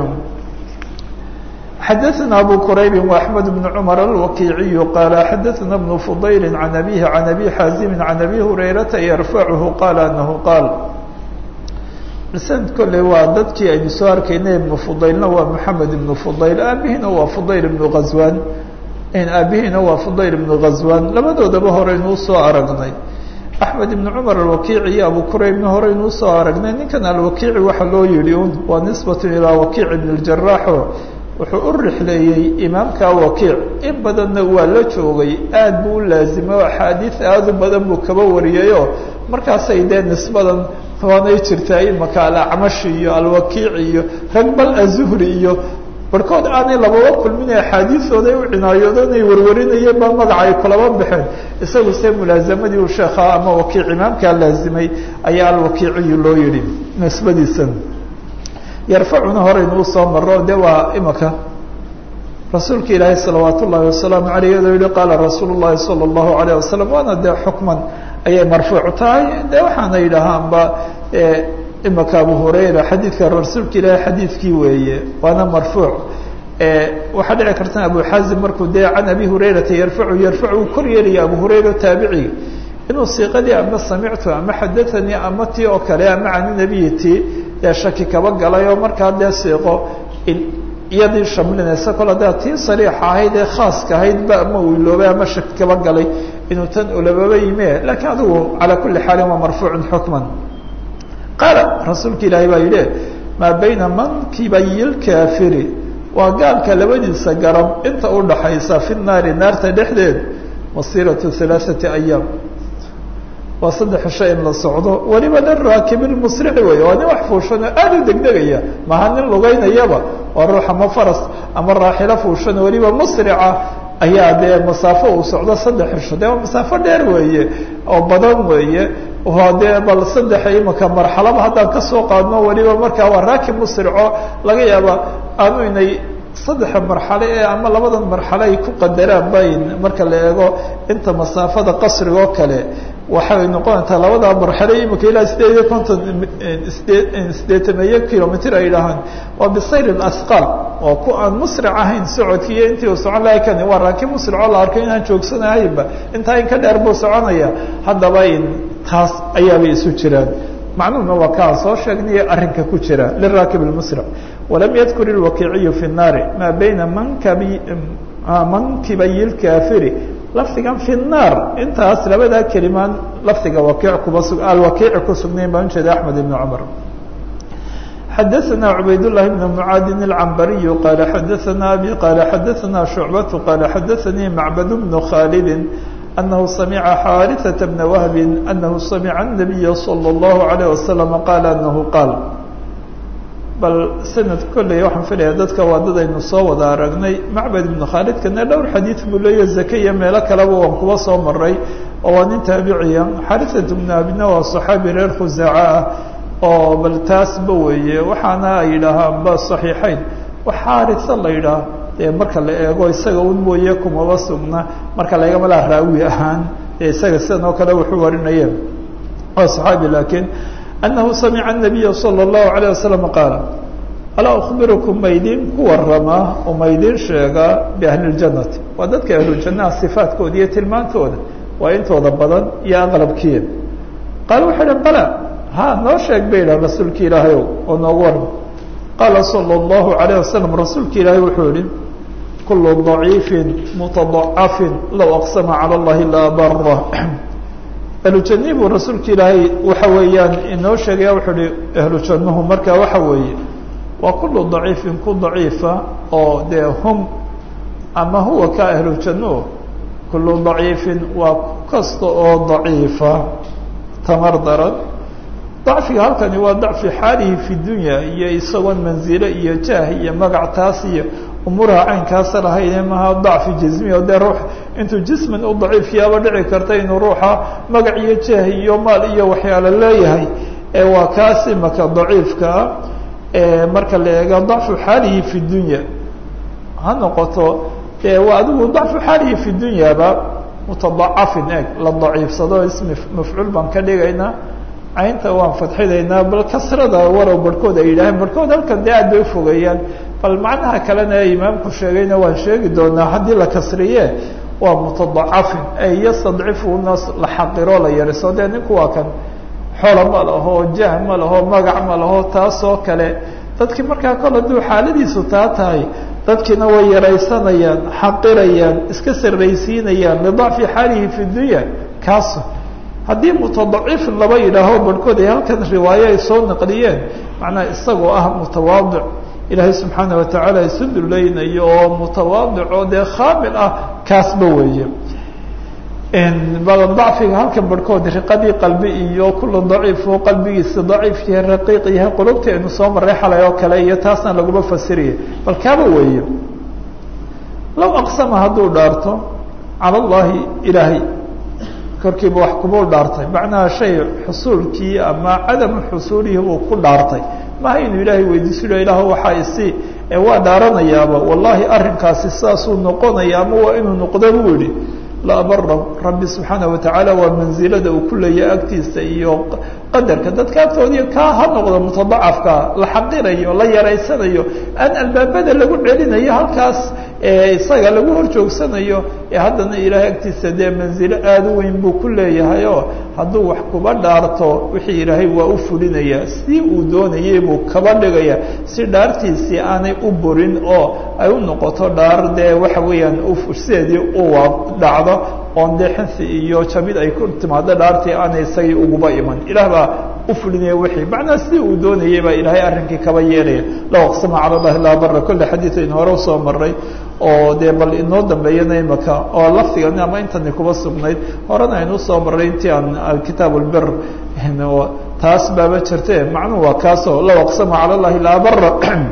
xadaثna abu quraybi وaxmed بn cmar alwakiiciyu qaala xadaثna bn fudayli can abihi can abi xaazimi can abi hurayrata yarfachu qaala anahu qaal sanad kolley waa dadkii aynu soo arkaynay ibnu fudaylna waa moxamed ibnu fudayl aabihiina waa fudayl ibnu ghazwan aabihiina waa fudayl ibnu ghazwan labadoodaba horeynuu soo aragnay axmed ibn cumar alwakiici iyo abu quraybna horeynuu soo aragnay ninkan alwakiici waxa loo yihi un waa nisbatu ilaa wakiic ibn اljaraxo wuxuu u rixleeyey imaamka wakiic in badanna waa la joogay aad buu u laazimay oo axaadiid aad u badan buu kaba wariyayoo markaasay dee nisbadan waanay jirtaa imaka alacmashi iyo alwakiic iyo rag bal azuhri iyo barhkood aanay lababa kulmin axaadiisooday u cinaayoodo inay warwarinayeen baa magaca ay kulaba baxeen isagu se mulaazamadii uu sheekha ama wakiic imaamkaa laazimay ayaa alwakiiciyu loo yihi nisbadiisan yarfacuna horeynuu soo maro de waa imaka rasuulka ilaahi salawaat ullahi wasalaamu aleyh iyadoo yihi qaala rasuul llahi salى اllahu alayh wasalam waana dee xukman ayay marfuuc tahay de waxaana yidhaahaanba imaka abu hurayra xadiidka rasuulka ilaahi xadiidkii weeye waana marfuuc waxaa dhici karta abu xaazim markuu dee can abi hurayrata yarfacu yarfacu uu kor yeelaya abu hurayra taabicigi inuu siiqadii ama samictu ama xadaanii ama tii oo kale ama cani nabiyi tii dee shaki kaba galay oo markaa dee siiqo iyadii shamlinaysa kol hadaa tii sariixa ahayd ee khaaska ahayd ba ama uu iloobay ama shaki kaba galay inuu tan ulababa yime lakiin adigu calaa kuli xaalin waa marfuucun xukman qaala rasuulka ilaahay baa yidhi maa bayna mankibay lkaafiri waa gaalka labadiisa garab inta udhaxaysa fi naari naarta dhexdeed masiratu halaaثati ayaam waa saddex shay in la socdo weliba nin raakibulmusrici wey waa nin wax fuushano aada u degdegaya maha nin lugeynayaba waa ruux ama faras ama raaxilo fuushano weliba musrica ayaa dee masaafo uu socdo saddex cisho de waa masaafo dheer weeye oo badan weeye waa dee bal saddexa imika marxalaba haddaan kasoo qaadno weliba markaa waa raakib musrico laga yaaba aanu inay saddexa marxale ee ama labadan marxale ay ku qadaraan bayn marka la eego inta masaafada qasriga oo kale waxay noqonaysaa labada marxale imika ilaa sideed iyo konton sideed sideetameeyo kilomitr ay dhahaan waa bisayr asqaal oo ku aan musric ahayn socodki iyo intii uu socon laha kani waa raakib musricoo la arko inaan joogsanahaynba intaa in ka dheer buu soconaya haddaba in taas ayaabay isu jiraan macnuhuna waa kaan soo sheegnay arrinka ku jira liraakib اmusric walam yadkur ilwakiiciyu fi الnaari maa bayna mankabi mankibay اlkaafiri lafdigan fi الnaar intaas labadaa kelimaan lafdiga wakiic kuba su alwakiici ku sugnayn baan ujeeda axmed ibn cumar xadaثna cubayd لlahi bn mعaadin الcambariyu qaala xadaثna abi qaala xadaثna shucbatu qaala xadaثanii macbad bn khaalidi أنه سمع xاaرثة بن وهب أنه سمع النبي صلى الله عليه وسلم قال أنه قال bal سند kolley waxaan filaya dadka waa dad aynu soo wada aragnay macbad iبن khaalidkana dhowr xadiiث buu leeya zake iyo meelo kaleba waan kuba soo maray oo waa nin taabiciya xاariثة بن abina waa صحaabi reer khusaaca ah oo bal taasba weeye waxaana ay yidhaahaan ba صaحيixeyn xaariثa la yidhaah dee marka la eego isaga un mooye kumaba sugna marka laygama laa raawi ahaan ee isaga sidan oo kale wuxuu warinaya waa صaxaabi lakiin أnahu samica النabiya salى الlahu عalيه wasalam qaala alaa أخbirukum maydin ku warama oo maydin sheega biahli الjanati waa dadka ahlujannaha صifaadkooda iyo tilmaantooda waa intooda badan iyo aqlabkiya qaala waxay dhan bala ha noo sheeg bay idhah rasuulka ilaahay o oo noogu warma qaala salى الlahu عalيه wasalam rasuulka ilaahay wuxuu yihi kul ضaciifi mutadacafin low aqsama calى اllahi la bara ahlujannihi buu rasuulka ilaahay waxa weeyaan inoo sheegaya wuxuu uhi ahlujannuhu marka waxa weeye waa kulu daciifin ku daciifa oo dee hum ama huwa ka ahlujannuhu kulu daciifin waa ku kasta oo daciifa tamar daran dacfiga halkani waa dacfi xaalihi fi dunya iyo isagoon manzilo iyo jaah iyo magac taas iyo umuuraha caynkaasa lahayne maha dacfi jismi o dee ruux intuu jisman u daciifyaaba dhici karta inuu ruuxa magac iyo jaah iyo maal iyo waxyaalo leeyahay ee waa kaas imaka daciifkaa marka la eego dacfu xaalihi fi dunya ha noqoto dee waa adigu dacfu xaalihi fi dunyaba mutadacafin eg la daciifsado ismi mafcuul baan ka dhigaynaa caynta waan fadxidaynaa bal kasrada warow barhkood ay yidhaaheen barhkood halkan dee aad bay ufogeeyaan bal macnaha kalena imaamku sheegayna waan sheegi doonaa haddii la kasriye waa mutadacafin ay yastadcifu nas la xaqiro la yariso dee ninku waa kan xolo ma laho jah ma laho magac ma laho taasoo kale dadkii markaa kol hadduu xaaladiisu taa tahay dadkiina way yaraysanayaan xaqirayaan iska sarraysiinayaan lidacfi xaalihi fi dunya kaas haddii mutadacif laba yidhaaho barhkood ay halkan riwaayo ay soo naqliyeen macnaha isagoo ah mutawaadic ilaahay subxaana watacaala isu dulaynayo oo mutawaadic oo dee khaamil ah kaasba weeye dacfiga halkan barhkood riqadii qalbi iyo kula daciif oo qalbigiisa daciif yahay raqiiq yahay qulubta aynu soo maray xalay oo kale iyo taasna laguma fasiraya bal kaaba weeye low aqsama hadduu dhaarto cala allahi ilaahay korkiiba wax kubuu dhaartay macnaha shay xusuulkii ama cadamu xusuulihi buu ku dhaartay maha inuu ilaahay weydiiso ilaah waxaa isi ee waa dhaaranayaaba wallahi arrinkaasi sidaasuu noqonaya ama waa inuu noqdo buu yihi la abara rabbi subxaana watacaala waa mansilada uu ku leeyahay agtiisa iyo qadarka dadka agtoodii kaa ha noqdo mutadacafka la xaqirayo la yaraysanayo aan albaabada lagu celinayo halkaas isaga lagu hor joogsanayo ee haddana ilaahay agtiisa dee manzilo aada u weyn buu ku leeyahay oo hadduu wax kuba dhaarto wixii ilaahay waa u fulinaya si uu doonayay buu kaba dhigaya si dhaartiisii aanay u burin oo ay u noqoto dhaar dee waxa weeyaan sideedii u dhacdo oon dee xinsi iyo jamid ay ku timaado dhaartii aanay isagii uguba iman ilaah baa u fulinaya wixii macnaa sidii uu doonayay baa ilaahay arrinkii kaba yeelaya low aqsama cala llahi laa bara kolle xadiid aynu hore usoo maray oo dee bal inoo dambeeyana imaka oo lafdigan ama intani kuba sugnayd horena aynu usoo maray intii aan kitaab lbir taas baaba jirte macnuhu waa kaasoo low aqsama cala llahi laa bara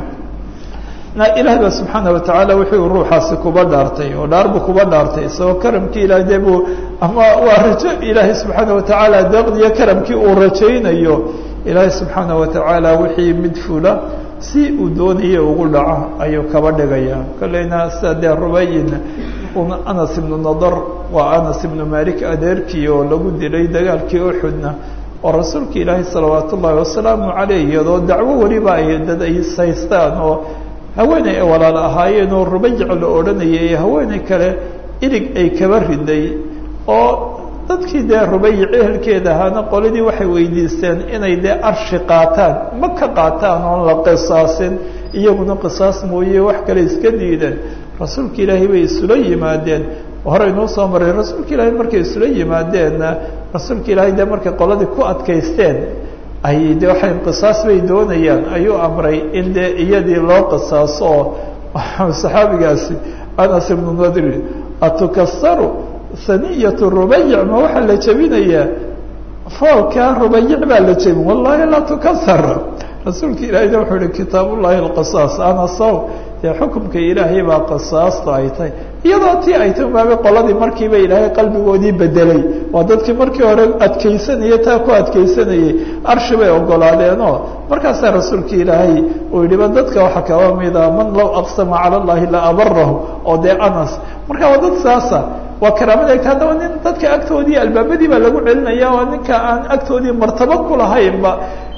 ilaah ba subxaana watacaala wuxuu ruuxaasi kuba dhaartay oo dhaarbu kuba dhaartay isagoo karamkii ilaah dee buu ama waa rajo ilaahay subxaana watacaala deeqdiyo karamkii uu rajaynayo ilaahay subxaana watacaala wixii mid fula si uu doonaya ugu dhaco ayuu kaba dhigaya kolleyna sida dee rubayin anas ibnu nadar waa anas ibnu malik adeerkii oo lagu dilay dagaalkii uxudna oo rasuulka ilaahay salawaat ullaahi wasalaamu caleyh iyadoo dacwo weliba ay dad ay haystaan oo haweeney ay walaal ahaayeen oo rubayic la odhanayay ee haweeney kale ilig ay kaba riday oo dadkii dee rubayic ehelkeeda ahaana qoladii waxay weydiisteen inay dee arshi qaataan ma ka qaataan oon la qisaasin iyaguna qisaas mooye wax kale iska diideen rasuulka ilaahay bay isula yimaadeen horey noo soo maray rasuulka ilaahay markay isula yimaadeenna rasuulka ilaahay dee markay qoladii ku adkaysteen ay de waxay qisaas bay doonayaan ayuu amray in dee iyadii loo qisaaso oo saxaabigaasi anas ibnu nadri atukasaru saniyatu rubayic ma waxaa la jebinayaa foolkaa rubayic baa la jebin wallahi laa tukasar rasuulka ilaahayna wuxuu ihi kitaab ullahi alqisaas anasaw dee xukumka ilaahay baa qisaasta ay tahay iyadoo tii ay tilmaamay qoladii markiiba ilaahay qalbigoodii bedelay waa dadkii markii hore adkaysanayay taa ku adkaysanayay arshi bay ogolaadeenoo markaasaa rasuulka ilaahay uu yidhiba dadka waxaa kaba mida man low aqsama cala allahi la abarahu oo dee anas marka waa dad saasa waa karaamada egta haddaba nin dadka agtoodii albaabadii baa lagu celinaya oo ninka aan agtoodii martabo kulahaynba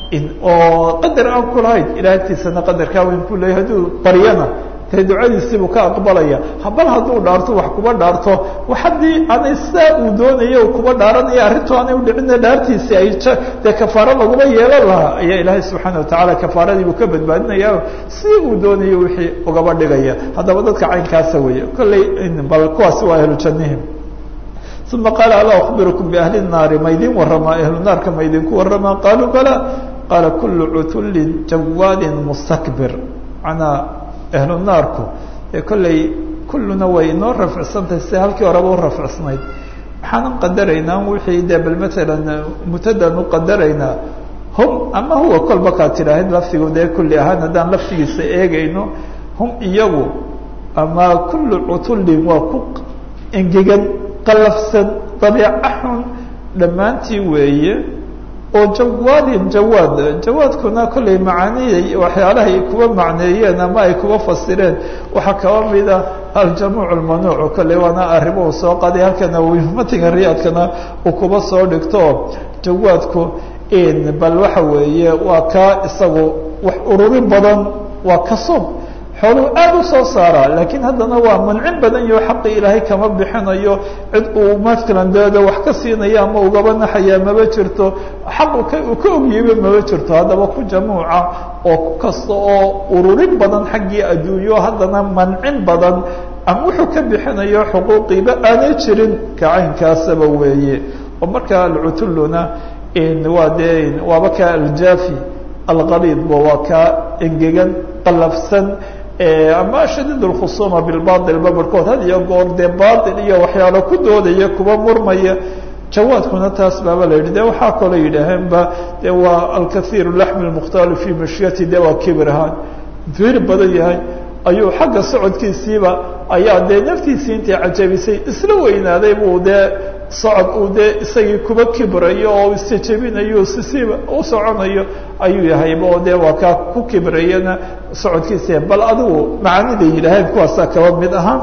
oo qadar aan kulahayn ilaah agtiisana qadarkaa weyn ku leeyahy hadduu baryana dee ducadiisiibuu ka aqbalaya bal hadduu dhaarto wax kuba dhaarto haddii aanay sidaa uu doonaya kuba dhaaranaya arrintu aanay udhicina dhaartiisi ay dee kafaaro laguma yeelan lahaa ayaa ilaahay subxaana watacaala kafaaradiibuu ka badbaadinaya si uu doonayo wixii ugaba dhigaya haddaba dadka caynkaasa weeye kolley bal kuwaasi waa ahlu jannihim uma qaala alaa akhbirukum biahli naari maydin waramaa ahlu naarka maydinku waramaa qaaluu bala qaala kulu cutullin jawaadin mustakbir manaa ahlu naarku ee kolley kulluna way inoo rafcsantahay sida halkii horeba u rafcsnayd waxaanan qadaraynaa wixii dee bal maalan mutadan u qadaraynaa hum ama huwa kolba kaad tidhaahid lafdigu dee kulli ahaan haddaan lafdigiisa eegayno hum iyagu ama kullu cutullin waa ku engegan qalafsan dabeeca xun dhammaantii weeye oo jawaadin jawaad jawaadkuna kollay macaaniya waxyaalaha ay kuwa macneeyeen ama ay kuwa fasireen waxaa kaba mida aljamuuc lmanuuc kolley waana arrimo uu soo qaday halkana matiga riyaadkana uu kuba soo dhigto jawaadku bal waxa weeye waa kaa isagu wax ururin badan waa kasub xooluu aad u soo saaraa laakiin haddana waa mancin badan yaho xaqi ilaahay kama bixinayo cid uu matalan deeda wax ka siinayo ama ugaba naxaya maba jirto xaq uu ka ogyiba maba jirto haddaba ku jamuuca oo ku kasta oo ururin badan xaggii adduunyo haddana mancin badan ama wuxuu ka bixinayo xuquuqiiba aanay jirin kacaynkaasaba weeye oo markaa alcutulluna waa dee waaba ka aljaafi alqaliidba waa kaa engegan qalafsan ama shadiid اlkhusuuma bilbail babarkood had iyo goor dee bail iyo waxyaalo ku doodaya kuba murmaya jawaadkuna taas baaba la yidhi de waxaa kaloo yidhaaheenba de waa alkaiir laxmi اlmukhtaalu fi mashyati de waa kibir ahaan fiir badan yahay ayuu xagga socodkiisiiba ayaa dee naftiisii intay cajabisay isla weynaaday buu dee socod uu dee isagii kuba kibrayo oo isjejebinayo sisiiba u soconayo ayuu yahayba oo dee waa kaa ku kibrayana socodkiisa bal adigu macaaniday yidhaaheen kuwaasaa kaba mid ahaa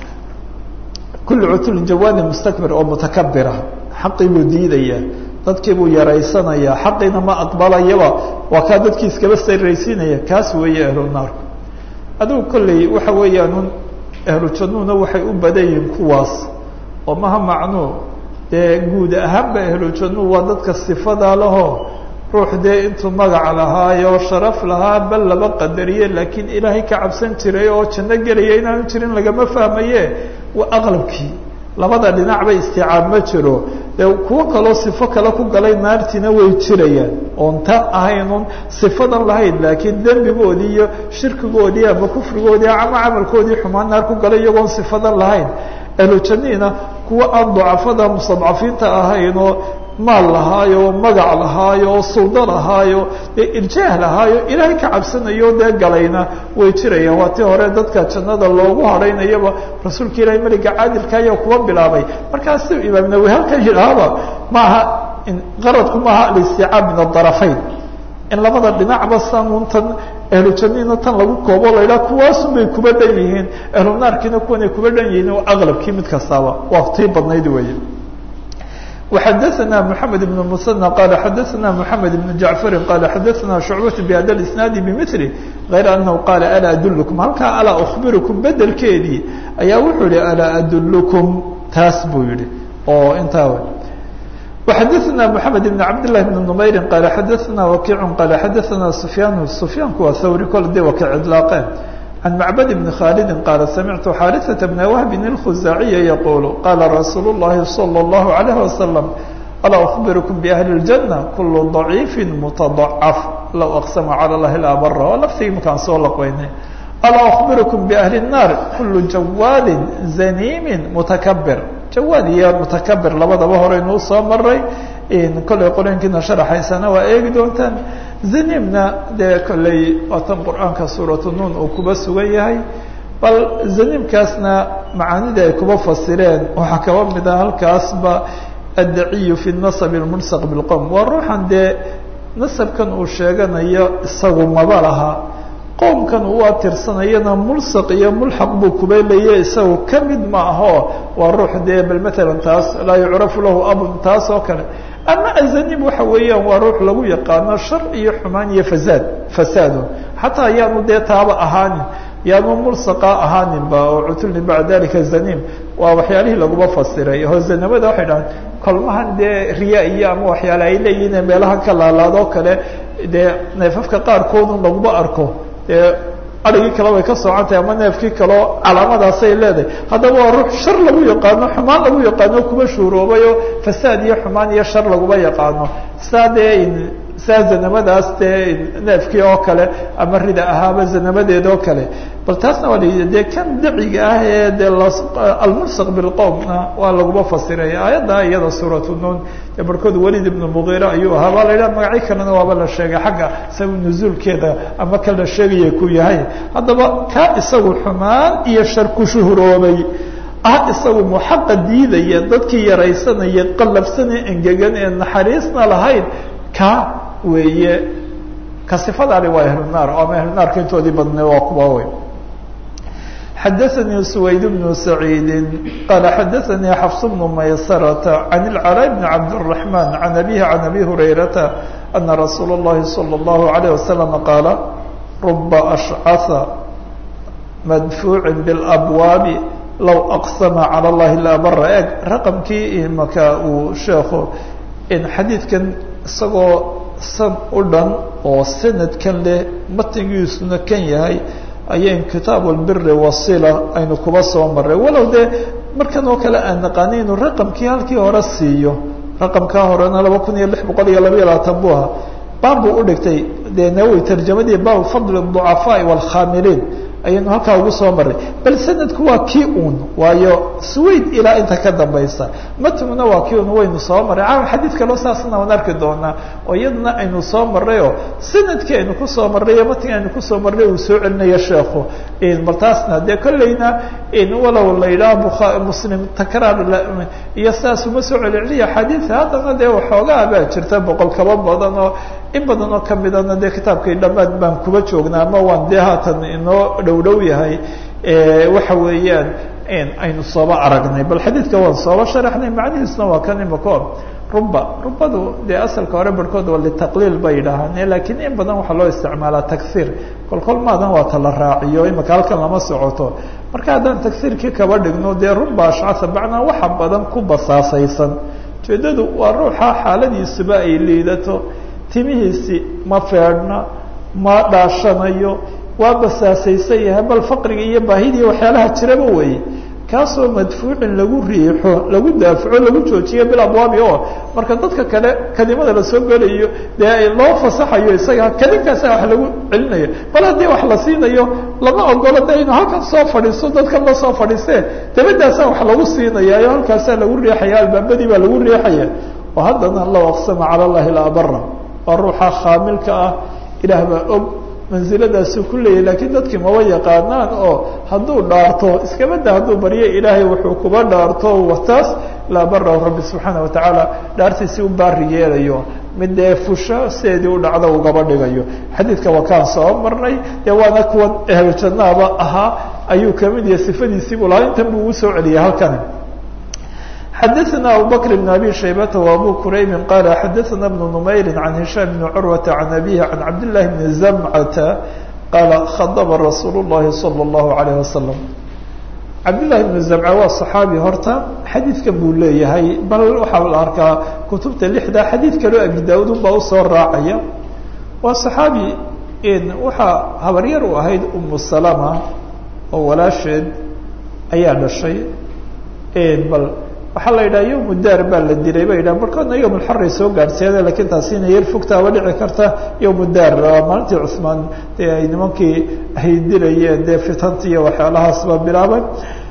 kullu cutulin jawaani mustakbir oo mutakabira xaqii buu diidaya dadkii buu yaraysanayaa xaqiina ma aqbalayaba waa kaa dadkii iskaba saraysiinaya kaas weeye ahlu naarku adigu kolley waxa weeyaan ahlu jannuuna waxay u badan yihiin kuwaas oo maha macnuu dee guud ahaanba ahlu jannu waa dadka sifadaa lahoo ruux dee intuu magac lahaayo sharaf lahaa bal laba qadariye laakiin ilaahay ka cabsan jiray oo janno gelaya inaanu jirin lagama fahmaye waa aqlabkii labada dhinacba isticaab ma jiro dee kuwo kaloo sifo kale ku galay naartiina way jirayaan oon ta ahaynun sifadan lahayn laakiin dembigoodii iyo shirkigoodii ama kufrigoodii ama camalkoodii xumaan naar ku galay iyagoon sifadan lahayn ahlujaniina kuwa aan ducafada mustadcafiinta ahaynoo maal lahaayo magac lahaayo oo suldo lahaayo dee irjaah lahaayo ilaahay ka cabsanayo dee galayna way jirayaan waa tii hore dadka jannada loogu hadhaynayaba rasuulka ilaahay meliga caadilka ayaa kuwa bilaabay markaas imaam nawi halkan yidhaahaba maaha qaradku maaha alisticaab min adarafayn in labada dhinacba sanuuntan ahlu jannina tan lagu koobo la yidhaha kuwaasun bay kuba dhan yihiin ahlu naarkiina kuwanay kuba dhan yihiin oo aqlabkii mid kastaaba waa tii badnayd weeye وxadثna محamed بن مسنى qال xadثna محamed بن جaعفr qال xadثna شhuعبة بhada الاسناaد بmثل غayr أنه qال alا أdلكم halkaa alا أخبirكم bedelkeedii ayaa wuxuu yihi alا أdلكم taas buu yihi oo intaa وxadثna محamed بن cabd للh بن نmayri qال xadثna وkiع qال xadثna سفyاn سفyaanku waa hwri kol de waka cdلاaqeen عن معبد بن khالد قال سمعت xاrثة بن وهب الخزاعي يقول قال رsuuل اللhi صلى الله عليه وسلم ألا أخبركم بأهل الجنة كل ضعيف متضعف لو أقسم على الله لأبر oo lftigii markaan soo lqweynay ألا أخبركم بأهل النار كل جواد زنيم متكبر jawaad iyo متكبر labadaba horeynuu soo maray kollay qoreenkiina sharaxaysana waa eegi doontaan zanimna dee kolley waatan qur-aanka suuratu nuun uu kuba sugan yahay bal zanimkaasna macaanidii ay kuba fasireen waxaa kaba mid ah halkaasba addaciyu fi nasab اlmulsaq biاlqowm waa ruuxan dee nasabkan uu sheeganayo isagu maba laha qowmkan uu atirsanayana mulsaq iyo mulxaq buu kuba leeya isagu ka mid ma aho waa ruux dee bal matalan taas laa yucrafu lahu abun taas oo kale ama azanim waxa weeyaan waa ruux lagu yaqaano shar iyo xumaan iyo fasaad fasaado xataa yaanu dee taaba ahaanin yaanu mulsaqa ahaaninba oo cutulni bacda dalika zanim waa waxyaalihii laguma fasiray hosanimada waxay dhahaan kolmahan dee riya iyo ama waxyaale ay leeyihiin meelaha ka laalaadoo kale dee neefafka qaarkoodun laguma arko dee arigii kale way ka socontahay ama neefkii kaleo calaamadaasay leedahay haddaba waa ruux shar lagu yaqaano xumaan lagu yaqaano kuba shuuroobayo fasaad iyo xumaan iyo shar laguma yaqaano saa dee saa zanamadaas dee neefkii oo kale ama rida ahaaba zanamadeed oo kale bal taasna waa la dee kan daciga ah ee dee almulsaq bilqowmna waa laguma fasiray aayadda iyada suuratu nuun dee barkood welid ibnu mugiira ayuu ahaa baa la yidhaha magacyo kalena waaba la sheegay xagga isaga nuzuulkeeda ama ka la sheegaya ku yahay haddaba kaa isagu xumaan iyo shar ku shuhuroobay ah isagu muxaqa diidaya dadkii yaraysanaya qallafsana engegan ee naxariisna lahayn ka weeye ka sifadaani waa ahlunaar oo ama ahlunaarka intoodii badnay waa kuwa wey xadaثnي سwayd بن سعيid qال xadaثnي xفص بن maysرة عن العلاء بن عبد الرحمن عن أbيه عن أbي هريرة أنa رsuuل اللhi صلى الله عليه وسلم qاaل رba أشcث madfuucin biاlabwaabi low aqsama calى اllahi laa bara eeg raqamkii imaka uu sheekhu xadiidkan isagoo san u dhan oo sanadkan leh matnigiisuna kan yahay ayayn kitaab albiri wasila aynu kuba soo maray walow dee markan oo kale aan naqaani inuu raqamkii halkii hore siiyo raqamkaa horena laba kun iyo lix boqol iyo labaiyo labaatan buu ahaa baab buu udhigtay dee nawowi tarjamadii baabu fadli الضucafaaءi wاlkhaamiliin ayaynu halkaa ugu soo maray bal sanadku waa kii un waayo swayd ilaa inta ka dambaysa matnuna waa kii un waynu soo maray caawa xadiid kaloo saasna waan arki doonaa oo iyadana aynu soo marayoo sanadkii aynu kusoo marray iyo matnigi aynu kusoo marray uu soo celinayo sheekhu bal taasna dee kolleyna walow la yidhaha bua muslim takraar iyo saas uma soo celceliya xadiida haddana dee waxoogaa baa jirta boqol kaba badan oo in badan oo kamidana dee kitaabkii dhammaad baan kuba joognaa ama waan dee haatan inoo dhow dhow yahay waxa weeyaan aynu sooba aragnay bal xadiidka waan sooba sharaxnay macnihiisna waa kan imako ruba rubadu dee asalka hore barhkood waa litaqliil bay yidhaahaan lakiin in badan waxaa loo isticmaalaa tagsiir kolkol maadan waa tala raaciyo imaka halkan lama socoto marka haddaan tagsiirkii kaba dhigno dee ruba ashcasa bacnaa waxa badan ku basaasaysan ujeedadu waa ruuxa xaaladiisuba ay liidato timihiisi ma feedhna ma dhaashanayo waa basaasaysan yahay bal faqriga iyo baahidii waxyaalaha jiraba weeye kaasoo madfuucin lagu riixo lagu daafaco lagu joojiyo bil abwaabi oo marka dadka kale kadimada lasoo gelayo dee loo fasaxayo isaga kadinkaasa wax lagu celinayo bal haddii wax la siinayo lama ogolo de inu halkan soo fadhiisto dadkan la soo fadhiistee dabadaasaa wax lagu siinaya o halkaasaa lagu riixaya albaabadii baa lagu riixaya oo haddana low aqsama cala llahi la abara waa ruuxa khaamilka ah ilaah baa og mansiladaasuu ku leeyahy lakiin dadkii maba yaqaanaan oo hadduu dhaarto iskabada hadduu baryo ilaahay wuxuu kuba dhaarto wataas laa barahu rabbi subxaana watacaala dhaartiisii u baari yeelayo mid dee fusho sideedii u dhacdo ugaba dhigayo xadiidka waa kaan soo marnay dee waana kuwan ehlu jannaaba ahaa ayuu kamid yahay sifadiisii buu lahaa intan buu ugu soo celiyay halkani xadaثna abu bkr بn abi shaybata وabu kuraybi qala xadaثna بn نmayri عan hishaam بn curwata عan abihi عan cabd لlahi bn zamcata qaala khadba rasuul الlahi salى الlahu عalيه wasalam cabdالlahi bn zamca waa صaxaabi horta xadiidkan buu leeyahay bal waxaa la arkaa kutubta lixda xadiid kaloo abi daud unbaa usoo raacaya waa صaxaabi waxaa habaryar u ahayd umu salama oo walaasheed ayaa dhashay bal waxaa la yidhaha yowmu daar baa la dilay ba yidhaha markoodna yowm alxaray soo gaadhseede lakiin taasina yar fogtaaba dhici karta yowmu daar maalintii cuhmaan dee ay nimankii ay dilayeen dee fitanti iyo waxyaalahaasba bilaabay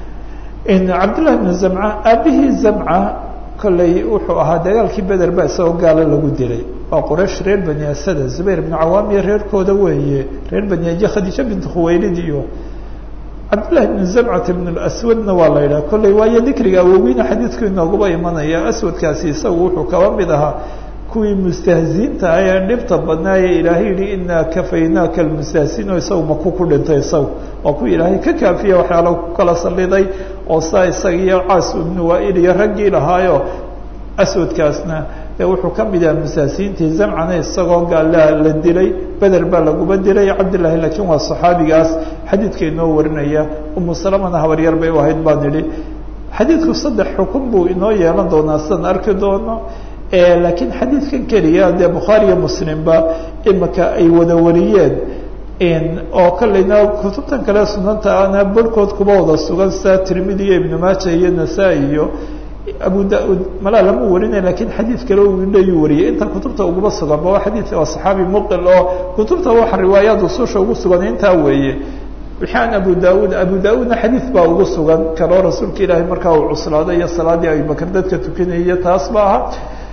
cabdillahi bn zamca aabihii zamca kolley wuxuu ahaa dagaalkii beder ba isagoo gaalo lagu dilay waa quraysh reer bani asada zubayr bnu cawaam iyo reerkooda weeye reer bani aje khadiija bint khuwaylid iyo cabdالlahi بn zamcata bn aswadna waa la yidhaha kolley waayo dikriga awowgiina xadiidku inooguba imanaya aswadkaasi isagu wuxuu kaba mid ahaa kuwii mustahziinta ah ee dhibta badnaaye ilaahay yihi inaa kafaynaaka almustahziin oo isagu maku ku dhintay isagu waa kuwa ilaahay ka kaafiya waxyaala ku kala saliday oo saa isaga iyo caas ibnu waail iyo raggii lahaayo aswadkaasna dee wuxuu ka mid yaha mustahziintii zamcana isagoo gaala la dilay beder baa laguba dilay cabdillahi laakiin waa saxaabigaas xadiidka inoo warinaya umu salamana habaryar bay u ahayd baan idhi xadiidku saddex xukun buu inoo yeelan doonaa sidaan arki doono laakiin xadiidkan keliya dee bukhaari iyo muslimba imika ay wada wariyeen oo kolleyna kutubtan kale sunanta ana barhkood kuba wada sugan sida tirmidi iyo ibnu maaja iyo nasaa-i iyo abu da-ud malaa lama warinay lakiin xadiid kale leyu wariyay inta kutubta uguba sugan ba waa xadiid waa saxaabi muqil oo kutubta waxa riwaayaad ususha ugu sugan intaa weeye wixii aan abu da-ud abu da-udna xadiid baa ugu sugan kaloo rasuulka ilaahay markaa uu cuslaaday iyo salaadii abubakr dadka tukanayay taas ba aha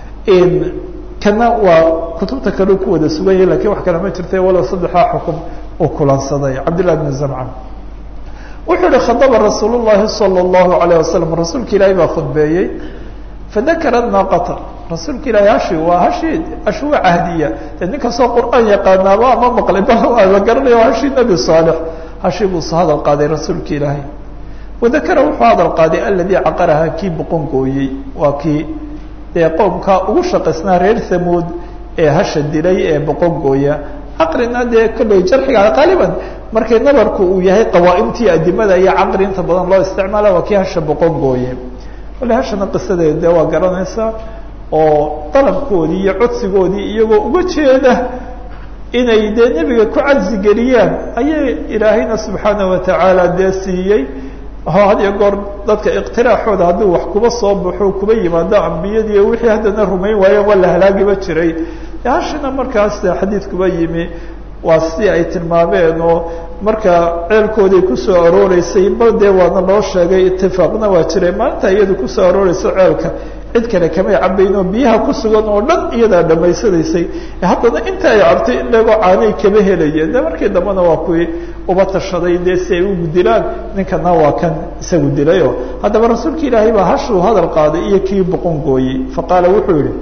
kana waa kutubta kale ku wada sugan yahay lakiin wax kale ma jirta walow saddexdaa xukum uu kulansaday cabdillahi bn zamca wuxuu ihi khadaba rasuul llahi salى اllahu alayه wasalam rasuulka ilaahay baa khudbeeyey fadakara naaqata rasuulka ilahay hashi waa hashi ashwa cahdiya de nin kastoo qur'aan yaqaanaaba ama maqlay ba la garanayo hashi nebi saalix hashi buu soo hadal qaaday rasuulka ilaahay wadakara wuxuu hadal qaaday aladii caqaraha kii boqon gooyey waa kii dee qowmkaa ugu shaqaysnaa reer hamuud ee hasha dilay ee boqon gooya caqrina dee kolley jarxiga qaaliban markay nabarku uu yahay qawaaimtii adimada iyo caqri inta badan loo isticmaala waa kii hasha boqon gooye kolley hashana qisadeed dee waa garanaysaa oo dalabkoodii iyo codsigoodii iyagoo uga jeeda inay dee nebiga ku cadsi geliyaan ayay ilaahayna subxaana watacaala dee siiyey had iyo goor dadka iqtiraaxooda hadduu wax kuba soo baxo kuba yimaado ambiyadii wixii haddana rumayn waayeen waa la halaagiba jiray hashina markaas xadiidkuba yimi waa si ay tilmaameen oo marka ceelkooday kusoo arooreysay bal dee waana loo sheegay itifaaqna waa jiray maalinta iyadu kusoo arooreysa ceelka cid kale kamay cabayn oo biyaha ku sugan oo dhan iyadaa dhamaysanaysay haddana inta ay cabtay inagoo caanay kama helayeen de markii dambena waa kuwii uba tashaday dee si ay ugu dilaan ninkana waa kan isagu dilayo haddaba rasuulka ilaahay baa hashuu hadal qaaday iyo kii boqon gooyey faqaala wuxuu yihi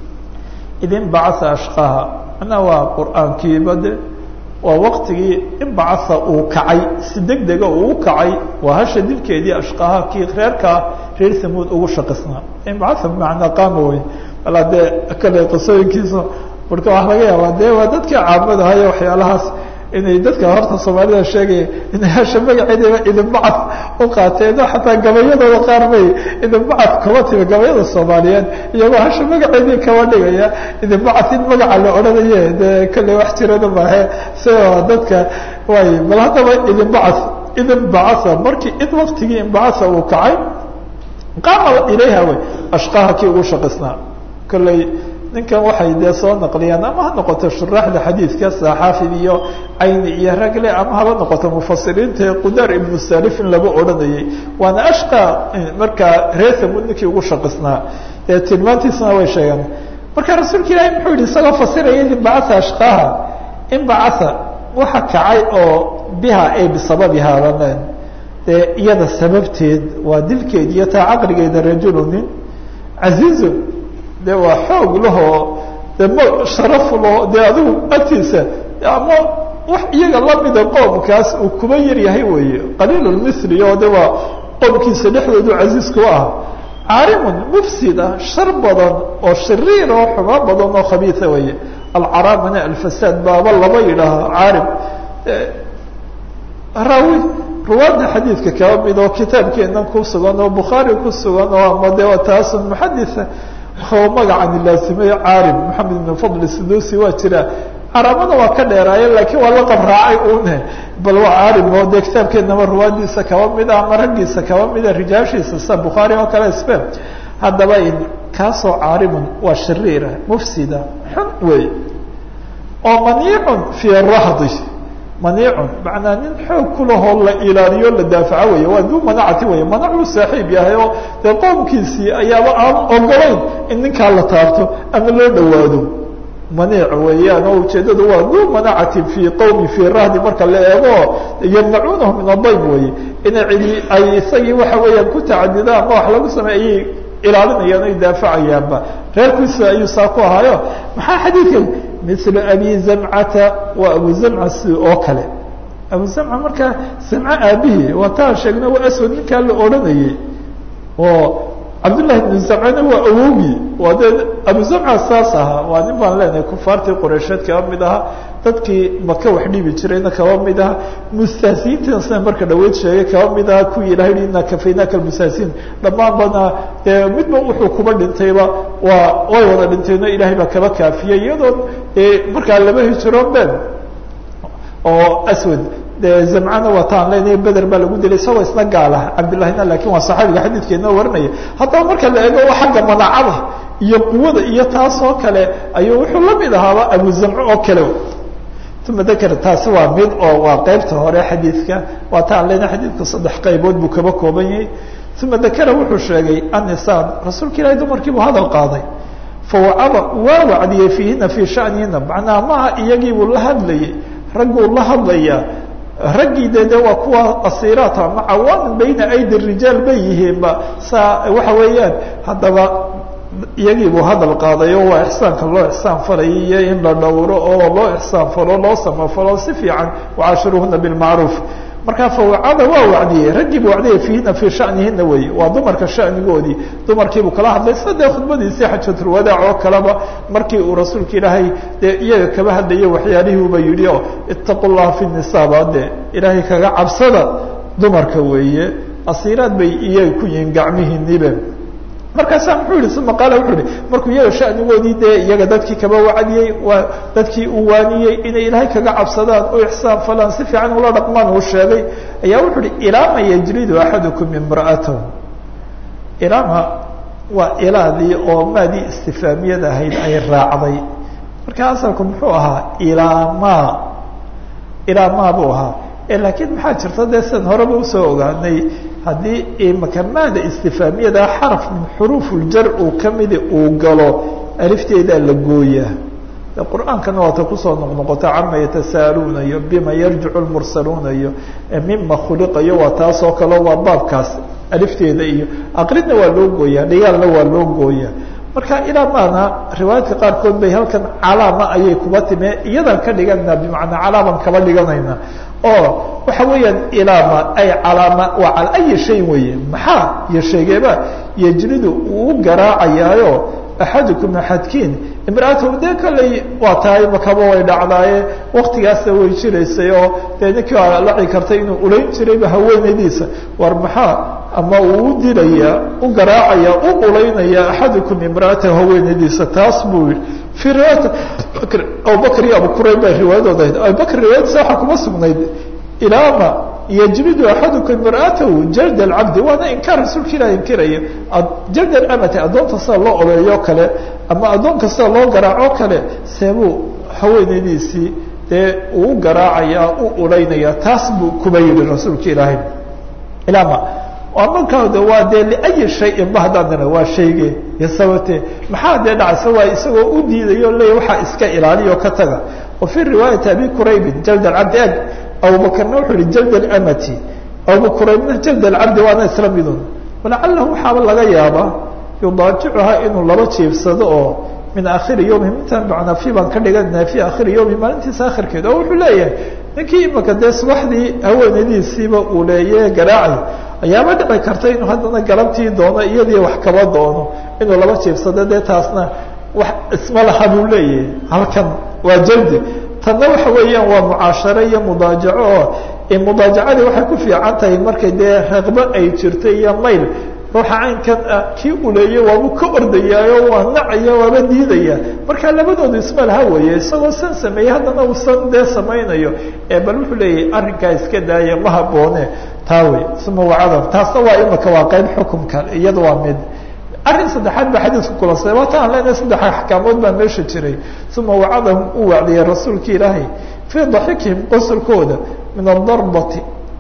idin bacaa ashqaha macnaa waa qur-aankiiba de waa waktigii inbacaa uu kacay si deg dega uu u kacay waa hasha dilkeedii ashqaha kii reerkaa reer samuud ugu shaqisnaa inbacaa bimacnaa qaama wey walaa dee kale qisooyinkiisa marka waxaa laga yaabaa dee waa dadkii caamadahayo waxyaalahaas inay dadka horta soomaalida sheegaya inay hasha magaceedaba idinbacad u qaateen oo xataa gabayadooda qaar bay idinbacad kaba timi gabayada soomaaliyeed iyagoo hasha magaceedii kaba dhigaya idinbacad in magaca la odhanaye dee kale wax jirana maahe si dadka way bal haddaba idinbacad idinbacasa markii id waktigii inbacasa uu kacay qaama ilayha wey ashqaha kii ugu shaqisnaa kolley ninkan waxay dee soo naqliyaan ama ha noqoto shuraaxda xadiidka saxaafid iyo cayni iyo ragle ama haba noqoto mufasiriinta qudaar ibnu salifin laba odhanayay waana ashqa markaa reethamud ninkii ugu shaqisnaa dee tilmaantiisana way sheegeen marka rasuulka ilaahi muxuu yihi isagoo fasiraya inbacaa ashqaha inbacaa waxa kacay oo biha ay bisababihaa baleen dee iyada sababteed waa dilkeed iyo taa caqligeeda rajulu nin casiizun de waa xoog lahoo de m sharaf laho dee adigu agtiisa ama wax iyaga lamida qoomkaas uu kuba yar yahay weeye qaliil lmithli oo de waa qoomkiisa dhexdoodu casiiz ku ah caarimun mufsid ah shar badan oo shariir oo xumaan badan oo khabiisa weeye alcaraamana alfasaad baaba laba yidhaaha caarim raawi ruwaadda xadiidka kaba mid oo kitaabkeenan ku sugan oo bukhaari ku sugan oo ama de taasun muxaditha oo magacan laasimay caarim maxamed ibn fadl sudusi waa jira caraamada waa ka dheeraaye laakiin waa la qabraacay une bal waa caarim oo dee kitaabkeenaba ruwaadiisa kaba mid ah ama raggiisa kaba mida rijaashiisa sida bukhaari oo kale spen haddaba in kaasoo caarimun waa shariira mufsida xun wey oo maniicun fii rahdi maniicun macnaa nin xoog kulahoo la ilaaliyo la daafaco wey waa duu manacati wey manacuu saaxiib yahay oo dee qoomkiisii ayaaba aan ogolayn in ninkaa la taabto ama loo dhawaado maniic weeyaan oo ujeedadu waa duu manacatin fii qowmi fii rahdi marka la eego yamnacuunahu min adayb weye inay cidi ay isagii waxa weeyaan ku tacadidaan ama wax lagu sameey ayay ilaalinayaan o daafacayaanba reerkiisa ayuu saa ku ahaayo maxaa xadiidka mil abi zamcata waa abu zamca si oo kale abu zamca markaa zamco aabihii waa taan sheegna waa aswad ninkaa la odhanayey oo cabdullahi bnu zamcana waa awogii waa dee abu zamca saas ahaa waa nin baan leenahay kufaartii qoreysheed kaba mid ahaa dadkii maka wax dhibi jirayna kaba mid aha mustahsiyiintina sida marka dhaweyd sheegay kaba mid aha kuwii ilahay hi ina kafaynaka almustahsiin dhammaan bana dee midba wuxuu kuba dhintayba waa way wada dhinteenoo ilahay baa kaba kaafiyey iyadoo markaa laba hijiroon ben oo aswad de zamcana waa taan leenahay beder baa lagu dilay isagoo isna gaala cabdillahina lakin waa saxaabiga xadiidkeena warinaya haddaba marka la eego xagga manacada iyo quwada iyo taas oo kale ayuu wuxuu la mid ahaaba abu zamco oo kale uma dakr taasi waa mid oo waa qeybta hore xadiidka waa taan lena xadiidka saddex qaybood buu kaba kooban yahay uma dakara wuxuu sheegay annisaan rasuulka ilahi dumarkii buu hadal qaaday fawacaba waa wacdiyey fiihina fii shanihina macnaha maha iyagii buu la hadlayay ragguu la hadlayaa raggii de de waa kuwa asiiraat ama cawaamin bayna aydi rijaal bay yihiinba saa waxa weeyaan haddaba iyagii buu hadal qaadayo waa ixsaanka loo ixsaan falayay iyo in la dhowro oo loo ixsaan falo loo samafalo si fiican wacaashiruhuna bilmacruuf markaa fawacada waa wacdiyey raggiibu wacdiyey fiihina fii shanihina wey waa dumarka shanigoodii dumarkiibuu kala hadlay sida dee khudbadiisii xajatulwadaac oo kaleba markii uu rasuulka ilaahay dee iyaga kaba hadlayo waxyaalihiiuba yidhi oo itaqu llaha fi nisaaba dee ilaahay kaga cabsada dumarka weeye asiiraad bay iyaga ku yihiin gacmihiinibe markaasaa muxuu yihi uma qaala wuxuu yihi markuu iyaga shanigoodii dee iyaga dadkii kaba wacdiyey waa dadkii uu waaniyey inay ilaahay kaga cabsadaan oo ixsaan falaan si fiican ula dhaqmaan uu sheegay ayaa wuxuu ihi ilaama yajridu axadukum imra'atahu ilaama waa ilaadii oo maadii istifaamiyad ahayd ay raacday marka asalku muxuu ahaa ilaamaa ilaamaa buu ahaa laakiin maxaa jirta dee sidan horeba usoo ogaanay haddii imaka maada istifaamiyada xaraf min xuruuf uljar uu kamidi uu galo alifteedaa la gooyaa qur-aankana waata kusoo noqnoqota cama yatasaaluuna iyo bima yarjicu lmursaluuna iyo mima khuliqayo waa taasoo kale waa baabkaas alifteeda iyo aqridna waa loo gooyaa dhigaalna waa loo gooyaa marka ilaa maana riwaayadka qaarkood bay halkan calaama ayay kuba time iyadan ka dhigana bimacnaa calaaman kaba dhiganayna oo waxa weeyaan ilaama ay calaama waa cala ayi shay weeye maxaa iyo sheegeeba yejridu uu garaacayaayo axadukum axadkiin imraatahu dee kalley waa tahay makaba way dhacdaaye waktigaasna way jiraysay oo dee ninkii waa laci kartay inuu ulayn jirayba haweenaydiisa war maxaa ama uu u dilaya u garaacaya u ulaynaya axadukum imraatahu haweenaydiisa taas buu yihi fii riwaayati bakr abubakr iyo abu kurayb bay riwaayadooda ahayd abubakr riwaayadiisa waxaa kuma sugnayd ilaama yjridu axadukum imra'atahu jald alcabdi waana inkaar rasuulka ilah inkiraya jald alamati addoonta sida loo oleeyo kale ama addoonka sida loo garaaco kale seebuu haweenaydiisii dee uu garaacaya u ulaynaya taas buu kuba yihi rasuulka ilaahay ilama markaad waa dee liayi shayin ba haddaan dira waa shayge iyo sababte maxaa dee dhacaysa waa isagoo u diidayo leya waxaa iska ilaaliyo ka taga wa fii riwaayati abi quraybin jald alcabdi eg abubakrna wuxuu yihi jald alamati abubakuraybna jald alcabdi waana isla midun walacalahu waxaaba laga yaabaa yudaajicuhaa inuu laba jiibsado oo min akhiri yowmi intaan macnaafi baan ka dhiganaa fi akhiri yowmi maalintiisa akhirkeeda oo wuxuu leeyahay ninkii imaka dee subaxdii haweenadiisiiba uu leeye garaacay ayaaba dhici karta inuu haddana galabtii doono iyadii wax kaba doono inuu laba jiibsado dee taasna wax isma laha buu leeyahay halkan waa jaldi tanna waxa weeyaan waa mucaasharo iyo mudaajaco oo mudaajacadii waxay ku fiican tahay markay dee raqbo ay jirto iyo mayl ruuxa caynkan ah kii uleeye waabuu ka ordayaayo waa nacaya waaba diidaya marka labadoodu isma laha weeye isagoo san sameeyey haddana uu san dee samaynayo bal wuxuu leeyahay arrinkaa iska daaya ma haboone taa wey uma wacada taasna waa imaka waa qayb xukumka iyada waa mid arrin saddexaad baa xadiidku kulansaday waata aan leenahay saddex axkaamood baa meesha jiray uma wacadahum uu wacdiyey rasuulka ilaahay fii daxikihim qosolkooda min adarbati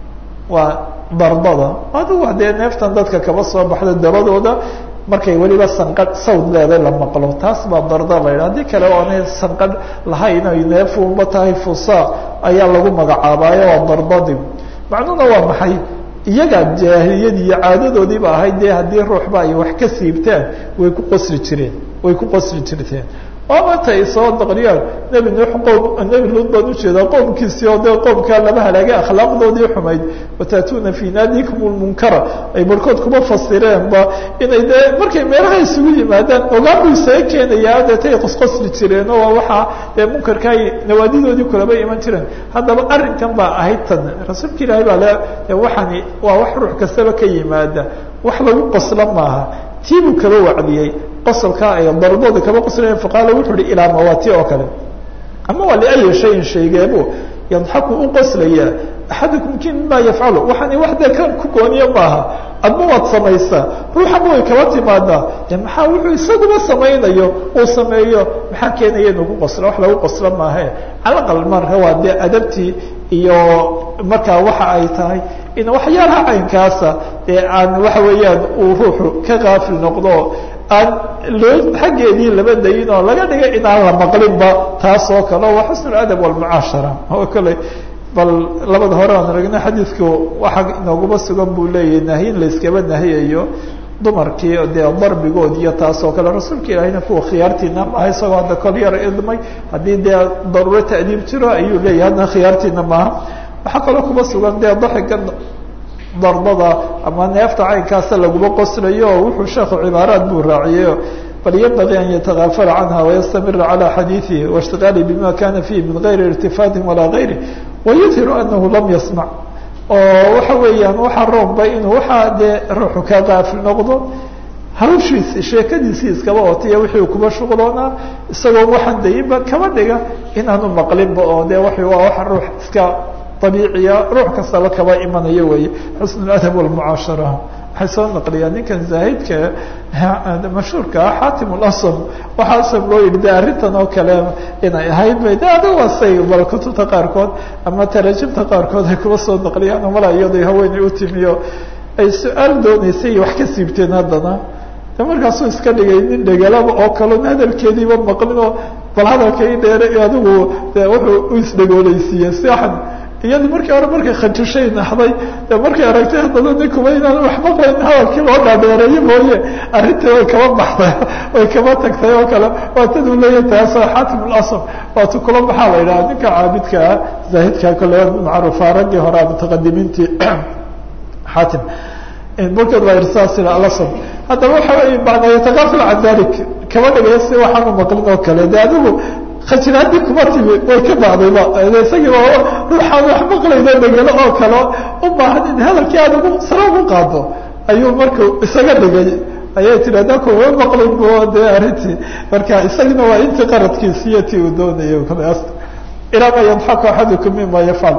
waa darbada adugu dee neeftan dadka kaba soo baxda dabadooda markay weliba sanqadh sawd leeday la maqlo taas baa darda la yidha haddii kale oonay sanqadh lahayn ay neefunba tahay fusa ayaa lagu magacaabaayo waa darbadi macnuhuna waa maxay iyagaa jaahiliyadii iyo caadadoodiiba ahayd dee haddii ruuxba ay wax ka siibtaan way ku qosli jireen way ku qosli jirteen oo maanta ay soo daqriyaan nebi nuux qoom nebi luud baan ujeedaa qoomkiisii oo dee qoomkaa lama halaagay akhlaaqdoodii xumayd wataatuuna fii naadikum lmunkara ay barhkood kuma fasireenba inay dee markay meelaha isugu yimaadaan ogaanbu isaga keenayaa deetay qosqosli jireen oo waxaa dee munkarka ay nawaadidoodii kulaba iman jireen haddaba arrinkan baa ahayd tan rasuulka ilaahay baa le waxani waa wax ruux kastaba ka yimaada wax lagu qoslo maaha tii buu kaba wacdiyey qosolkaa ay darbooda kaba qoslayen faqaala wuxuu ihi ilaa mawaati oo kale ama waa liayi shayin shaygeebu yadxaku u qoslayaa axadukum ki mima yafcalu waxaani wax dee kan ku gooniyo maaha adma waad samaysaa ruuxama way kaba timaadaa de maxaa wuxuu isaguba samaynayo uu sameeyo maxaa keenaya inuu ku qoslo wax lagu qoslo maahe calaqal marka waa dee adabtii iyo markaa waxa ay tahay in waxyaalaha caynkaasa dee aan waxa weeyaan uu ruuxu ka kaafil noqdo aan loo xaggeedii laba dayin oo laga dhigay inaan la maqlinba taas oo kale waa xusn اadab wاlmucaashara oo kale bal labada hore aan aragna xadiidku waxa inooguma sugan buu leeyahay nahyin layskaba nahiyayo dumarkii dee darbigood iyo taas oo kale rasuulka ilaahayna kuwa khiyaartiina maaha isagoo hadda kol yar idmay haddii dee daruuro ta'diib jiro ayuu leeyahay haddana khiyaartiina maaha waxaa kaloo kuma sugan dee daxiga dardada ama neefta caynkaasa laguma qoslayo oo wuxuu sheekhu cibaaraad buu raaciyeyo bal ynbagii an yatagaafala canha wayastamira calى xadiiثihi waاshtigaali bima kana fihi min gayri irtifaatin walaa gayri wayudhiru anahu lam yasmac oo waxa weeyaan waxaa roomba inuu waxaa dee ruuxu ka qaafil noqdo hawshiisi sheekadiisii iskaba otiya wixii kuba shuqloonaa isagoo waxaan dayinba kaba dhiga inaanu maqlinba oo de wa waa waxa ruux iska abiiciya ruux kastaba kaba imanayo weeye xusn اadab wاlmucaashara waxay soo naqliyaan ninkan zaahidka mashhuurka ah xaatim اlasm waxaa asam loo yihi de arrintan oo kale inay ahayd bay de adigu asay bal kutubta qaarkood ama tarajimta qaarkood ay kuba soo naqliyaan mala iyado haweeney u timiyo ay su-aal dooneysay wax ka siibteen haddana de markaasuu iska dhigay nin dhegalaba oo kalon hadalkeediiba maqlinoo bal hadalka i dheere adigu de wuxuu u isdhagooleysiiyey siaxan iyadi markii hore markay khajishay naxday de markay aragtay haddana ninkuba inaan wax maqlayn hadalkii loo dhaadheereeyo mooye arrintii way kaba baxday way kaba tagtay oo kale waataduu leeya taasoo xaatim lasr waatu kula maxaa la yidhaha ninka caabidka ah zaahidka kole macruufa raggii hore mutaqadimiintii xaatim markood waa irsaasila alasr haddaba waxa wey bacda yataqafil can dalik kaba dhigaya si waxaanu maqlin oo kale de adigu khajiraadii kuma timi way ka bacdayba isagii waa ruuxaan wax maqlayno dhegelo oo kale u baahan in hadalkii aad ugu sare ugu qaado ayuu marku isaga dhigay ayay tiri haddaa kuma maqlin bo de arrintii marka isagina waa intii qaradkiisiiyo ti uu doonayay kaleas ilaa ma yadxaku axadukum mima yafcal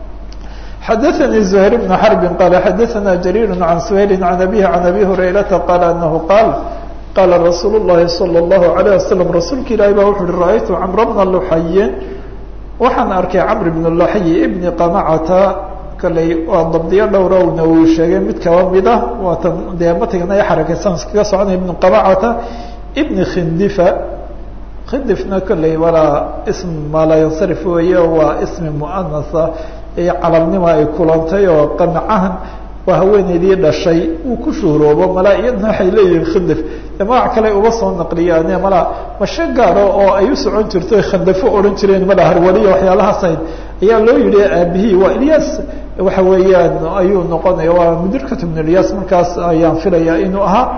xadaثnي زهير بن حرب qال xadaثna جرير عن سهيل عن أبيه عن أبي هريرةa qال أنه qاaل qاla رasuuل اللhi صلى الله عليه وسلم rasuulka ilahi ba wuxu uhi رأytu cمر بن لحyi waxaan arkay cمر بن لحyi بن qمcta kaley waa dabdiyo dhowrowna uu sheegay mid kaba mid ah waatan dee matigana xarakeysan iskaga soconaya بن qمcta بن khindفa khindifna kolley walaa ism maa laa yansarif weeye waa ismi muanasa iyo calalnima ay kulantay oo qanacahan waa haweeneydii dhashay uu ku shuhroobo malaa iyadna waxay leeyihiin khindif de magac kale uba soo naqliyaan malaa mashe gaaro oo ay u socon jirto khandafo odhan jireen mala harwaliya waxyaalahaas ahayd ayaa loo yihi aabihii waa ilyas waxa weeyaan ayuu noqonaya waa mudirkat ibn ilyas markaas ayaan filaya inuu ahaa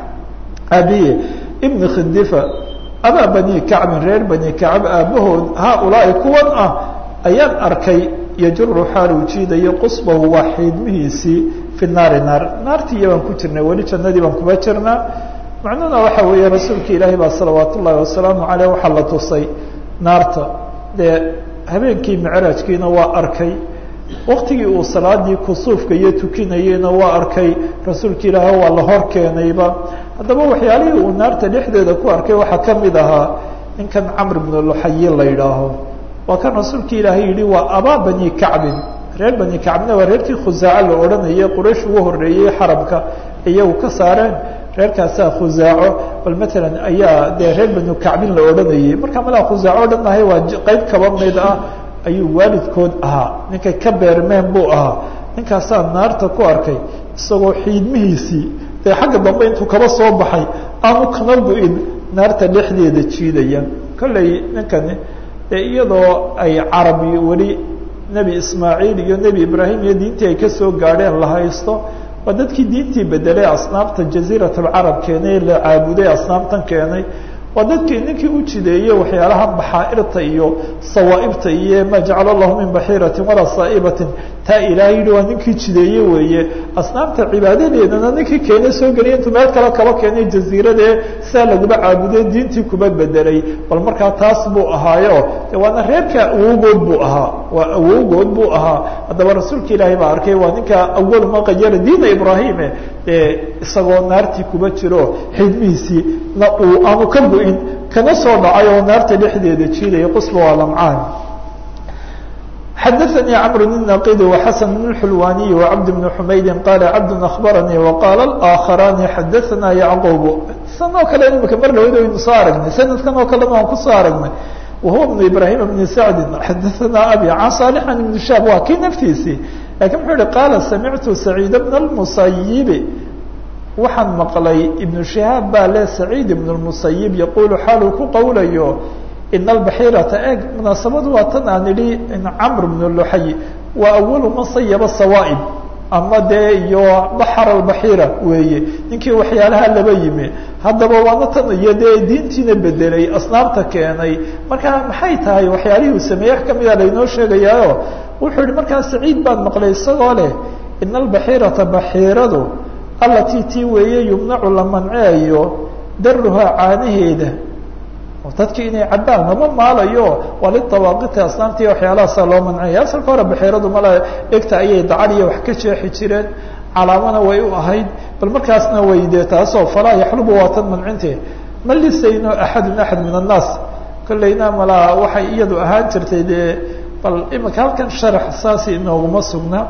aabihi ibn khindifa abaa bani kacbin reer bani kacb aabahood haaulaai kuwan ah ayaan arkay yajuru xaal uu jiidayo qusbahu waa xiidmihiisii fi naari naar naartii iyo baan ku jirnay weli jannadii baan kuba jirnaa macnuhuna waxa weeye rasuulka ilaahi baa salawaat ullaahi wasalaamu caleyh waxaa la tusay naarta dee habeenkii micraajkiina waa arkay waktigii uu salaadii kusuufka iyo tukinayeyna waa arkay rasuulka ilaahi waa la hor keenayba haddaba waxyaalihii uu naarta dhexdeeda ku arkay waxaa ka mid ahaa ninkan camr bnu luxayi la yidhaaho waa kan rasuulka ilaahay yihi waa abaa bani kacbin reer bani kacbina waa reerkii khusaaco la odhanayay quraysh ugu horeeyey xarabka iyagu ka saareen reerkaasaa khusaaco bal matalan ayaa dee reer banu kacbin la odhanayay marka malaa khusaaco o dhan ahay waa qeyb kaba mid ah ayuu waalidkood ahaa ninkay ka beermeen buu ahaa ninkaasaa naarta ku arkay isagoo xiidmihiisii dee xagga dambe intuu kaba soo baxay aanu kana bu-in naarta dhexdeeda jiidaya kolley ninkani dee iyadoo ay carabi weli nebi ismaaciil iyo nebi ibraahim iyo diintii ay kasoo gaadheen la haysto waa dadkii diintii bedelay asnaamta jaziirat alcarab keenay la caabuday asnaamtan keenay waa dadkii ninkii u jideeyey waxyaalaha baxaairta iyo sawaaibta iyo maa jacala allahu min baxiiratin walaa saa'ibatin taa ilaahay yihi waa ninkii jideeye weeye asnaamta cibaadadeedana ninkii keenay soo geliya intuu meel kale kaba keenay jaziiradee sidaa laguma caabuday diintii kuba bedelay bal markaa taas buu ahaayo de waana reerka awowgood buu ahaa waa awowgood buu ahaa haddaba rasuulka ilaahay baa arkay waa ninka awal ma qayara diina ibraahime dee isagoo naartii kuba jiro xidmihiisii na uu aanu ka bu-in kana soo dhacay oo naarta dhexdeeda jiidaya qusba waa lamcaan xadaثnي cمر النaqid وxasن بن الxulwaniي وcبد بن حmaydi qala cبd أخbarnي وqاla الآkخراni xadaثna yعqوb san oo kale imika mar lawad aynu soo aragnay sanadkan oo kalena waan kusoo aragnay wahuwa بن ibrahim بن sacdi xadaثna abi can صالح بن shab waa kii naftiisii lakin muxuu yihi qaala samictu سacيid بن المسayب waxaan maqlay iبن شihaab baa le سacيid بن المسayب yaqulu xaaluu ku qowlayo in albaxiirata eeg munaasabadu waa tan aan idhi in camr bnu luxay waa awalu man sayaba sawaa'ib ama dee iyo baxar albaxiira weeye ninkii waxyaalaha laba yimi haddaba waana tan iyo dee diintiina bedelay asnaabta keenay marka maxay tahay waxyaalihii uu sameeyey wax kamida laynoo sheegayaayo wuxuu yihi markaa saciid baan maqlay isagoo leh ina albaxiirata baxiiradu allatii tii weeye yumnacu la manceeyo daruhaa caanaheeda dadki inay cabbaan lama maalayo waa lidawaaqiti asnaamtii waxyaalahaasa loo mancaya asalka hore baxiiradu mala dhegta ayay dacal iyo wax ka jeexi jireen calaamana way u ahayd bal markaasna way dee taasoo falaa yaxlubu waa tan mancinteed ma lisayno axadun axad min annaas kollayna malaa waxay iyadu ahaan jirtay dee bal imika halkan sharax saasi inooguma sugna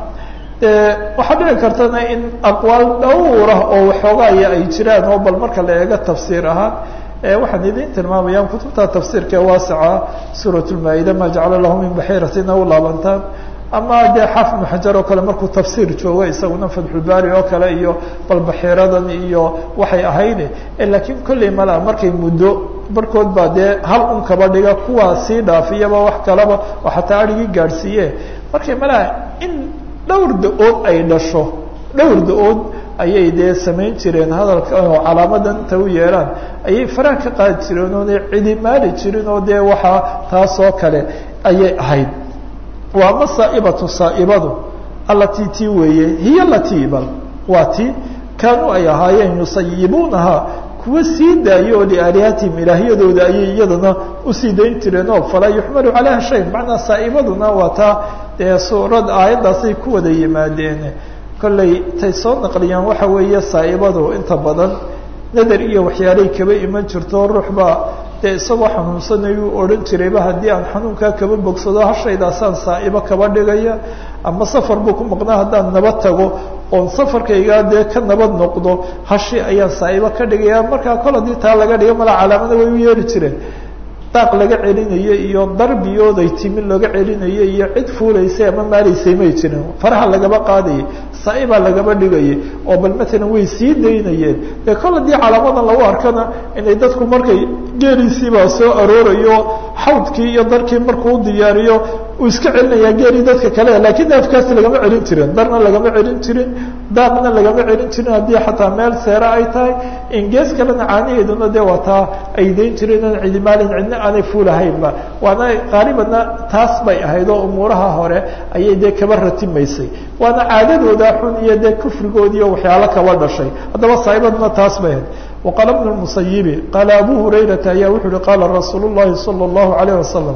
waxaa dhici kartana in aqwaal dhowrah oo waxoogaaya ay jiraan oo bal marka la eego tafsiir ahaan waxaan idin tilmaamayaan kutubta tafsiirka ee waasica suurat lmaa-ida ma jacala lahu min baxiiratina u laabantaan ama dee xaafid ibnu xajar oo kale markuu tafsiir joogo isaguna fatxulbaari oo kale iyo bal baxiiradan iyo waxay ahayd laakiin kolley mala markay muddo barkood baa dee hal un kaba dhiga kuwaa sii dhaafiyaba wax kalaba oo xataa arigii gaadhsiiye markay malaa in dhowr da-ood ay dhasho dhowr da-ood ayay dee samayn jireen hadalka oo calaamadan inta u yeelaan ayay faraha ka qaadi jireen oonay cidimaali jirin oo dee waxaa taasoo kale ayay ahayd waa ma saa'ibatu saa'ibadu allatii tii weeye hiya latii bal waa ti kaanuu ay ahaayeen yusayibuunaha kuwa sii daayo oo liaalihatihim ilaahyadooda ayay iyadana usii dayn jireen oo falaa yuxmalu calayha shay macnaa saa'ibaduna waa taa dee suurad aayaddaasay ku wada yimaadeen kollay tay soo naqliyaan waxa weeye saa'ibadu inta badan nadar iyo waxyaalay kaba iman jirto ruux baa dee isagoo xanuunsanayuu odhan jirayba haddii aan xanuunkaa kaba bogsado hashaydaasaan saa'ibo kaba dhigaya ama safar buu ku maqnaa haddaan nabad tago oon safarkaygaa dee ka nabad noqdo hashi ayaan saa'ibo ka dhigaya markaa kol haddii taa laga dhigo mala calaamada way u yeeri jireen daaq laga celinayo iyo darbiyooday timin laga celinayo iyo cid fuulaysay ama maalaysay may jirin faraha lagaba qaadayay saa'ibaa lagaba dhigayay oo bal matalan way sii daynayeen dee kol haddii calaamadan lagu arkana inay dadku markay geeliisiibaa soo aroorayo xawdkii iyo darkii markuu diyaariyo uu iska celinayaa geelii dadka kale laakiin neefkaasi lagama celin jirin darna lagama celin jirin daaqna lagama celin jirin haddii xataa meel seere ay tahay ingees kalena caanaheeduna dee waa taa ay dayn jireen oon cidimaalin cidna aanay fuulahaynba waana qaalibanna taas bay ahayd oo umuuraha hore ayay dee kaba ratimaysay waana caadadooda xun iyo dee kufrigoodiiyo waxyaalo kaba dhashay haddaba saa'ibaduna taas bay ahayd waqaala bnu lmusayibi qaala abu hurayrata ayaa wuxuu uhi qaala rasuulu llahi sala allahu alayh wasalam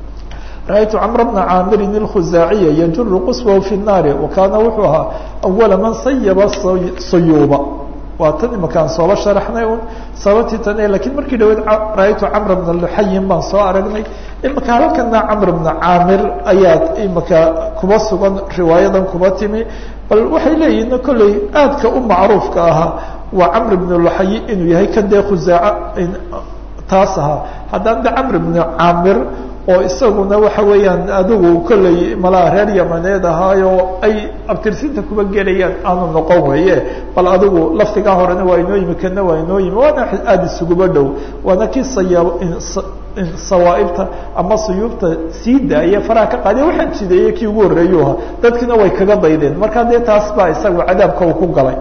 rأytu cمر بنa cاamirin الkhuzaaciya yjuru quswahu fi الnaari وakaana wuxuu ahaa أwala man sayaba sayuuba waa tan imakaan sooba sharaxnay un sababtii tan lakiin markii dhaweed rأytu cمr بna luxayin baan soo aragnay imaka halkana cمr بna caamir ayaa imaka kuba sugan riwaayadan kuba timi bal waxay leeyihin kolley aadka u macruufka ahaa waa cمr بن luxayi inuu yahay kan dee khuzaac taas ahaa haddana de cمr بن caamir oo isaguna waxa weeyaan adigu kolley malaa reer yamaneed ahaayo ay abtirsinta kuba gelayaan aanu noqon weeye bal adigu laftigaa horena waa inoo yimi kana waa inoo yimi waana aada isuguba dhow waana kii saya sawaaibta ama suyuubta sii daaya faraha ka qaadiya waxaan jideeyey kii ugu horreeyuu ahaa dadkiina way kaga daydeen marka dee taas baa isagu cadaabka uu ku galay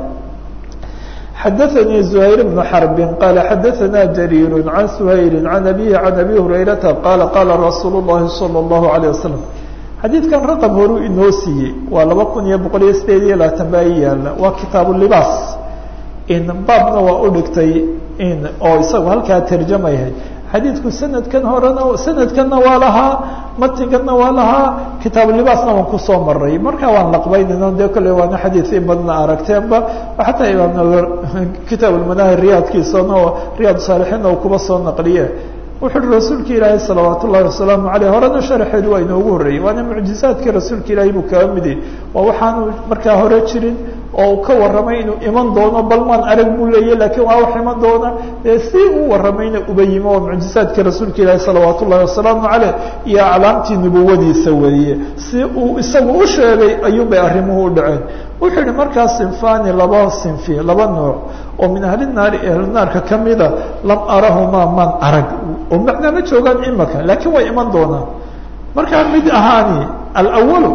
xadaثnي زhayr بن xرb qال xadaثna جرير عن سhayl عن أbيه عن أbي هurayرaةa qال qاla رasuul الlahi صلى الlaه عليه وسلم xadiidkan raqم horuu inoo siiyey waa laba kun iyo boqol iyo sideed iyo labaatan baa i yaala waa kitaaب الlibaas baabna waa u dhigtay oo isagu halkaa terjamayahay xadiidku sanadkan horena sanadkanna waa lahaa matniganna waa lahaa kitaabulibaasna waan kusoo maray marka waan laqbaynayna dee kolley waana xadiid in badna aragteenba xataa imaam kitaab lmanahir riyaadkiisana oo riyaad saalixiinna uu kuba soo naqliye wuxu uhi rasuulka ilaahay salawaat ullahi wasalaamu aleyh horena sharaxeedu waa inoogu horreeyey waana mucjizaadkii rasuulka ilaahay buu kaga midi waa waxaanu markaa hore jirin oo uu ka warramay inuu iman doono balmaan arag buu leeyahy lakiin waa wax iman doona dee si uu warramayna uba yimi oo mucjizaadkii rasuulka ilaahi salawaat ullahi wasalaamu caleyh iyo aclaamtii nubuwadiisa weeye si uu isagu u sheegay ayuunbay arrimuhu u dhaceen wuxuu yihi markaa sinfani laba sinfi laba nooc oo min ahli naari ehlnaarka kamida lam arahumaa man arag oo macnaa ma joogaan imaka laakiin way iman doonaan markaa mid ahaani alawalu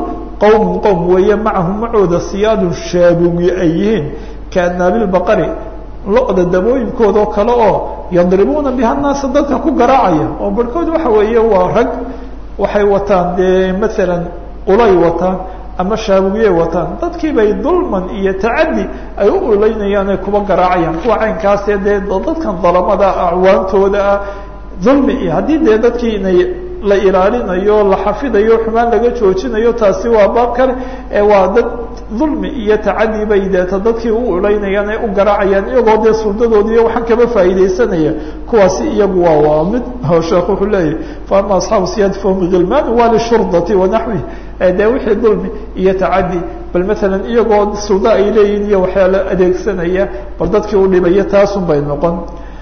qowmun qowm weeye macahum macooda siyaadun shaabugi ay yihiin kaanaabilbaqari lo-da dabooyinkooda oo kale oo yadribuuna biha naasa dadka ku garaacaya oo barhkood waxa weeye waa rag waxay wataan dee maalan ulay wataan ama shaabugiyay wataan dadkii bay dulman iyo tacadi ay u uleynayaan ay kuba garaacayaan kuwa caynkaasee dee dadkan dalamada acwaantooda ah dulmi iyo haddii dee dadkii inay la ilaalinayo la xafidayo xumaan laga joojinayo taasi waa baab kale ee waa dad dulmi iyo tacadi bay deeta dadkii u uleynayaan ay u garaacayaan iyagoo dee suldadoodii waxaan kaba faa'iidaysanaya kuwaasi iyagu waa waa mid sheekh wuxuu leeyahy fa ama asxaabu siyaad fahum gilmaan waa lishurdati wanaxwi dee wixii dulmi iyo tacadi bal maalan iyagoo suldo ay leeyihin iyo waxyaala adeegsanaya bal dadkii u dhibaya taasun bay noqon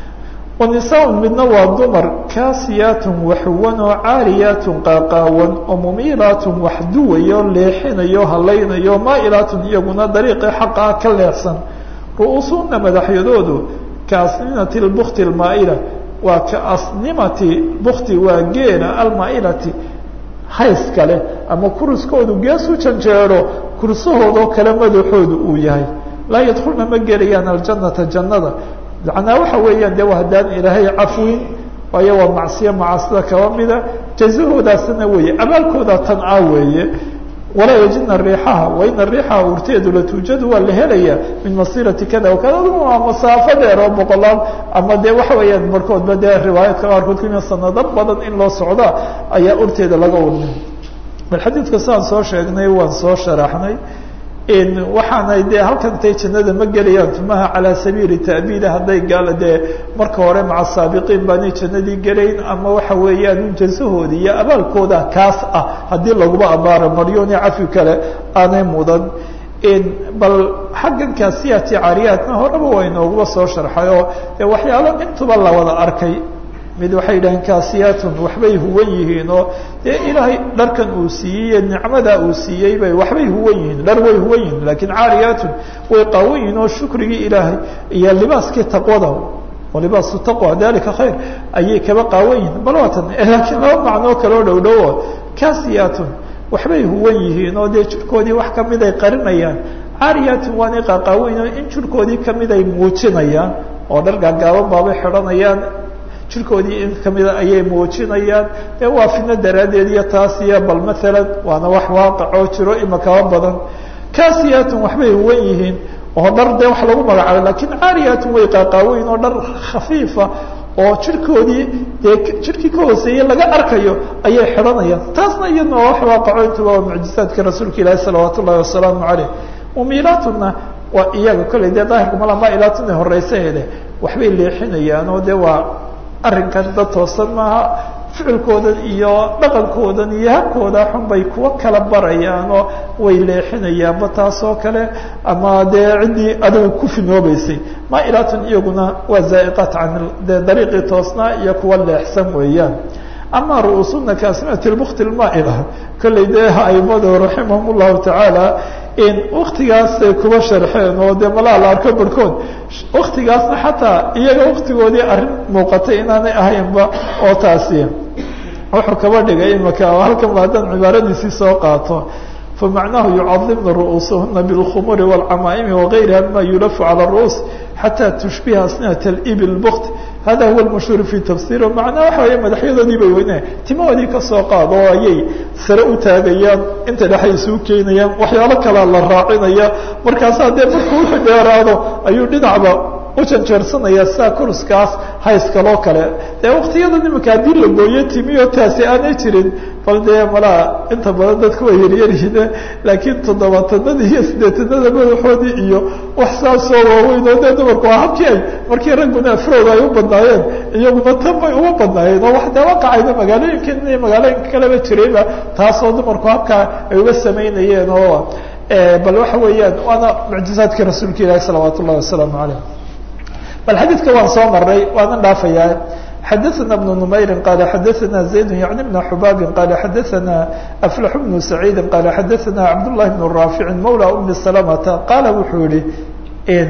wanisaa midna waa dumar kaasiyaatun waxuwan oo caariyaatun qaaqaawan oo mumiilaatun wax duwayo leexinayo halaynayo maa'ilaatun iyaguna dariiqii xaqa ah ka leexsan ru'uusuhuna madaxyadoodu kaasninati lbukti almaa'ila waa ka asnimati bukti waa geela almaa'ilati hays kale ama kuriskoodu gees u janjeero kursahoodoo kale madaxoodu uu yahay laa yadkulna ma gelayaan aljanata jannada macnaa waxa weeyaan de haddaan ilaahay cafwin waayo waa macsiyo macaasida kaba mida jazahoodaasna weeye abaalkooda tan a weeye walaa yajidna riixaha waina riixaha urteedu latuujadu waa la helaya min masirati kada wakada waa masaafo dheer oo boqolaal ama de waxa weeyaan barkoodba dee riwaayaadka qaarkood kumi sanado badan in loo socda ayaa urteeda laga urnin bal xadiidka sidaan soo sheegnay waan soo sharaxnay waxaanay dee halkan tay jannada ma gelayaan tumaha calaa sabiili ta'biida hadday gaala dee marka hore maca saabiqiin baanay jannadii gelayn ama waxa weeyaan jasahoodi iyo abaalkooda kaas ah haddii laguba abaaro maryooni cafi kale aanay mudan bal xaggan kaasiyati caariyaatna horeba waa inooguba soo sharxay oo waxyaalo intuba la wada arkay mid waxay yidhaheen kaasiyaatun waxbay huwan yihiin oo dee ilaahay dharkan uu siiyey nicmada uu siiyey bay waxbay huwan yihiin dhar way huwan yihiin laakiin caariyaatun way qaawan yihiin oo shukrigii ilaahay iyo libaaskii taqwada walibaasu taqwa dalika khayr ayay kaba qaawan yihiin bal waatan laakiin laba macnoo kaloo dhow dhowo kaasiyaatun waxbay huwan yihiin oo dee jirkoodii wax kamid ay qarinayaan caariyaatun waanay qaqaawan yihin in jirkoodii kamid ay muujinayaan oo dhar gaagaaban baabay xidhanayaan jirkoodii in kamida ayay muujinayaan ee waa fidno daraaddeed iyo taas iyo bal maalan waana wax waaqicoo jiro imakaba badan kaasiyaatun waxbay huwan yihiin oo dhar dee wax lagu magacaabo lakiin caariyaatun way qaaqaaweyn oo dhar khafiifa oo jirkoodii dee jirkii ka hooseeyey laga arkayo ayay xidhanayaan taasna iyadna waa wax waaqaco intuba waa mucjizaadka rasuulka ilaahi salawaat ullahi wasalaamu caleyh mumiilaatuna waa iyaga kolley dee daahirka mala maa'ilaatuna horeysaheede waxbay leexinayaan oo dee waa arrinkan dad toosan maaha ficilkoodan iyo dhaqankoodan iyo habkooda xun bay kuwa kala barayaan oo way leexinayaanba taas oo kale ama dee ciddii adigu ku finoobeysay maa'ilaatun iyaguna waa zaa'iqaat can dee dariiqii toosnaa iyo kuwa leexsan weeyaan ama ru'uusuna kaasmati lbukti lmaa'ila kolley dee aimadu raximahum llahu tacaala in waktigaasay kuba sharxeen oo dee malaa la arko barhkood waktigaasna xataa iyaga waktigoodii arrin muuqatay inaanay ahaynba oo taasi wuxuu kaba dhigay imaka halkan ba haddaan cibaaradiisii soo qaato famacnahu yucadimna ru'uusahuna bilkhumuri wاlcamaa'imi wagayriha mima yulafu calى الru'uus xataa tushbiha asnat اibil bukt hada huwa lmashhuur fi tafsir macnaa waxa weeye madaxyadoodii bay weynaya timahoodii kasoo qaado oo ayay sare u taagayaan inta dhexay isuu keenayaan waxyaalo kalea la raacinaya markaasaa dee markuu wuxuu dheeraado ayuu dhinacba u janjeersanaya sidaa kuruskaas hayskaloo kale dee waktiyada imika haddii la gooyo timiyo taasi aanay jirin bal dee malaa inta badan dadku way yaryaryihiin laakiin toddobaatanada iyo sideetanada madaxoodii iyo wax saasoo waaweyn oo dee dumarku waa habkii ay markii ragguna afrooda ay u badnaayeen iyaguna tan bay uga badnaayeen oo wax dee waqacayna magaalooyinkan iyo magaalooyinka kaleba jirayba taasoo dumarku habkaa ay uga samaynayeen oo bal waxa weeyaan waana mucjizaadkii rasuulka ilaahi salawaat ullahi wasalaamu caleyh bal xadiidka waan soo maray waanan dhaafayaa xadaثna بن نmayri qala xadaثna زayd yعni بn xubaabi qala xadaثna أflax بن سacيidi qala xadaثna cabdالlahi بن raafici mawlى umi سلمةa qaala wuxuu yihi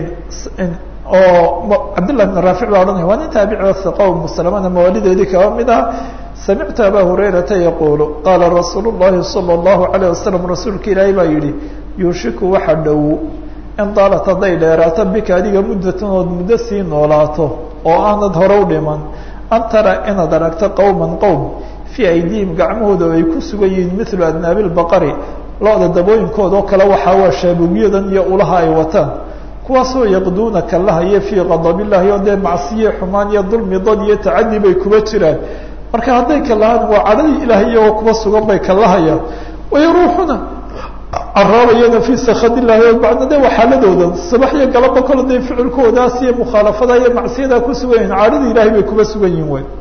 oo cabdالlahi بن raafic baa odhanaya waa nin taabici o ثiqa umu سلمana mawaalideedii kaba mid ah samictu abaa hurayrata yaquulu qaala rasuulu llahi sala allahu calayh wasalam rasuulka ilaahay baa yidhi yuushiku waxa dhow in daalat hadday dheeraato bika adiga muddatan ood muddo sii noolaato oo aanad hore u dhiman an tara inaad aragto qowman qowm fii aydiihim gacmahooda ay ku sugan yihiin milu adnaabi lbaqari lo-da dabooyinkooda oo kale waxaa waa shaabugyadan iyo ulaha ay wataan kuwaasoo yaqduuna kalahaya fii qadabillahi oo dee macsiye xumaan iyo dulmi dad iyo tacadi bay kuba jiraan marka hadday kalahaan waa cadhadii ilaahay iyagoo kuba sugan bay kalahayaan wayaruuxuna caraabayana fii sakadillahi o bacna de waa xaaladooda sabax iyo galaba kalo dee ficilkoodaas iyo mukhaalafada iyo macsiyadaa ku sugan yihin cadhadii ilahay bay kuba sugan yihin wey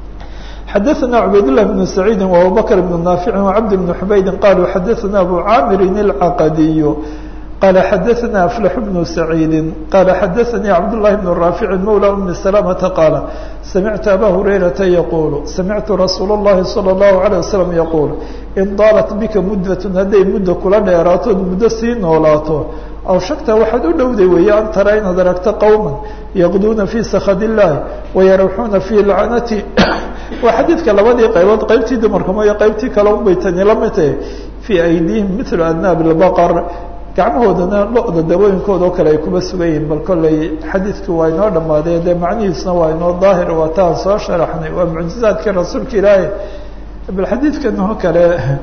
xadaثna cubaydالlah بن سacيidi وabubakr بن ناafici وcabd بن xubaydi qaluu xadaثna abu caamirin الcaqadiy qala xadaثna aflax بن سacيidi qala xadaثanii cabdالlahi بن raafici mawlى umi سلامةa qaala samictu aba hurayrata yaqulu samictu rasuul الlahi salى الlahu عalيه waslم yaqul in daalat bika muddaة hadday muddo kula dheeraatood muddo sii noolaato aw shagta waxaad u dhowday weeye an tara inaad aragto qowma yaqduuna fii sakad illahi wayaruxuuna fii lacnati waa xadiidka labadii qaybood qaybtii dumarka mooye qaybtii kale unbay tani la mid tahay fii aydiihim milu adnaabi lbaqar gacmahoodana lo-da dabooyinkooda oo kale ay kuba sugan yihiin bal kolley xadiidkii waa inoo dhamaaday dee macnihiisna waa inoo daahir waa taan soo sharaxnay waa mucjizaadkii rasuulka ilaahi bal xadiidkan oo kale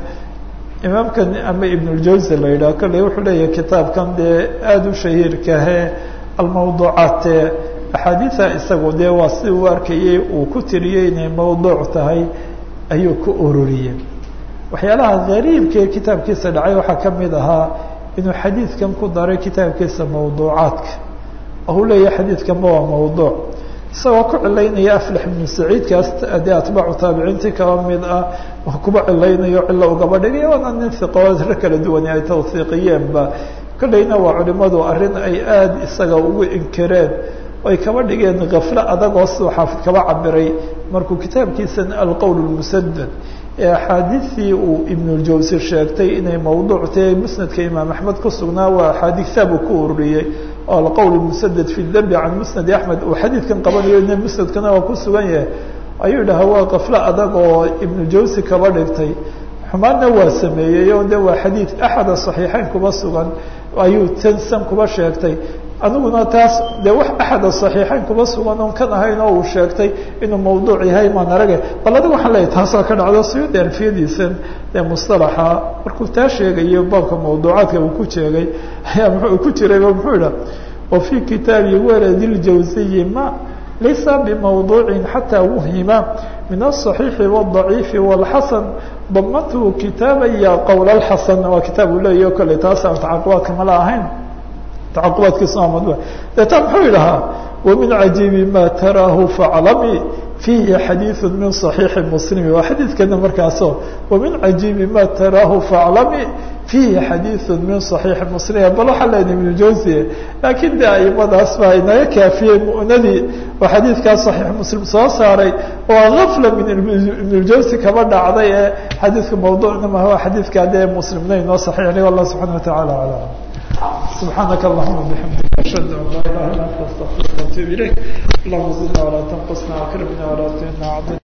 imaamkan ama ibnuljawsi la yidhaha kolley wuxuu leeyahay kitaabkan dee aada u shahiirkahe almawduucaat axaadiida isagu dee waa si uu arkayay uu ku tiriyey inay mawduuc tahay ayuu ku ururiyey waxyaalaha gariibka ee kitaabkiisa dhacay waxaa ka mid ahaa inuu xadiidkan ku daray kitaabkiisa mawduucaadka oo uu leeyahay xadiidkanba waa mawduuc isagoo ku cilaynaya aflax ibnu saciidkaas dee atbaacu taabiciintii kaba mid ah kuba cilaynayo cilo ugaba dhigay waana nin hiqoodra kala duwani ay tawhiiqiyeenba kolleyna waa culimadu arrin ay aada isaga ugu inkireen ay kaba dhigeen kaflo adagoo siduu xaafid kaba cabiray markuu kitaabkiisan alqowl lmusadad ee axaadiistii uu ibnuljawsi sheegtay inay mawduuc tahay musnadka imaam axmed ku sugnaa waa axaadiisaab uu ku ururiyey oo alqowl musadad fi dembi can musnadi axmed uu xadiidkan qabanayo ina musnadkana waa ku sugan yahay ayuu dhaha waa kaflo adag oo ibnujawsi kaba dhigtay xumaanna waa sameeyey oo de waa xadiid axada saxiixeyn kuba sugan ayuu tansan kuba sheegtay aniguna taas dee wax axada saxiixeyn kuba sugan oon kan ahayn oo uu sheegtay inuu mawduuc yahay maan arage bal adiga waxaan leeyahy taasoo ka dhacdo suyuudi alfiyadiisan ee mustalaxa markuu taa sheegayo baabka mawduucaadka uu ku jeegay ayaa muxuu ku jirayba muxuu idha wa fii kitaabi waladi ljawsiyi ma laysa bimawduucin xataa wuhima min aلصaxiixi wالضaciifi wاlxasan damantu kitaabaya qowl اlxasan waa kitaab uu leeyahy o kale taas aan tacaqubaadka mala ahayn tacaqubaadkiisa waa madbuuc deetaa muxuu idhahaa wamin cajiibi ma taraahu faclami fiihi xadiiثu min صaxiixi muslimi waa xadiidkana markaaso wamin cajiibi ma taraahu faclami fiihi xadiiثu min صaxiixi muslimi bal waxaa leedahay ibnu jawsiye laakiin de aimadaas baa inaga kaafiyey mu'nadii oo xadiidkaa صaxiix muslim soo saaray oo gafla min ibnuljawsi kaba dhacday ee xadiidka mawduucna maha waa xadiidkaa dee muslimna inoo saxiixnay wallah subxana wataعala alam سبحانك اللهم وبحمدك أشهد أن لا إله إلا أنت أستغفرك وأتوب إليك اللهم زدنا ولا تنقصنا وأكرمنا ولا تهنا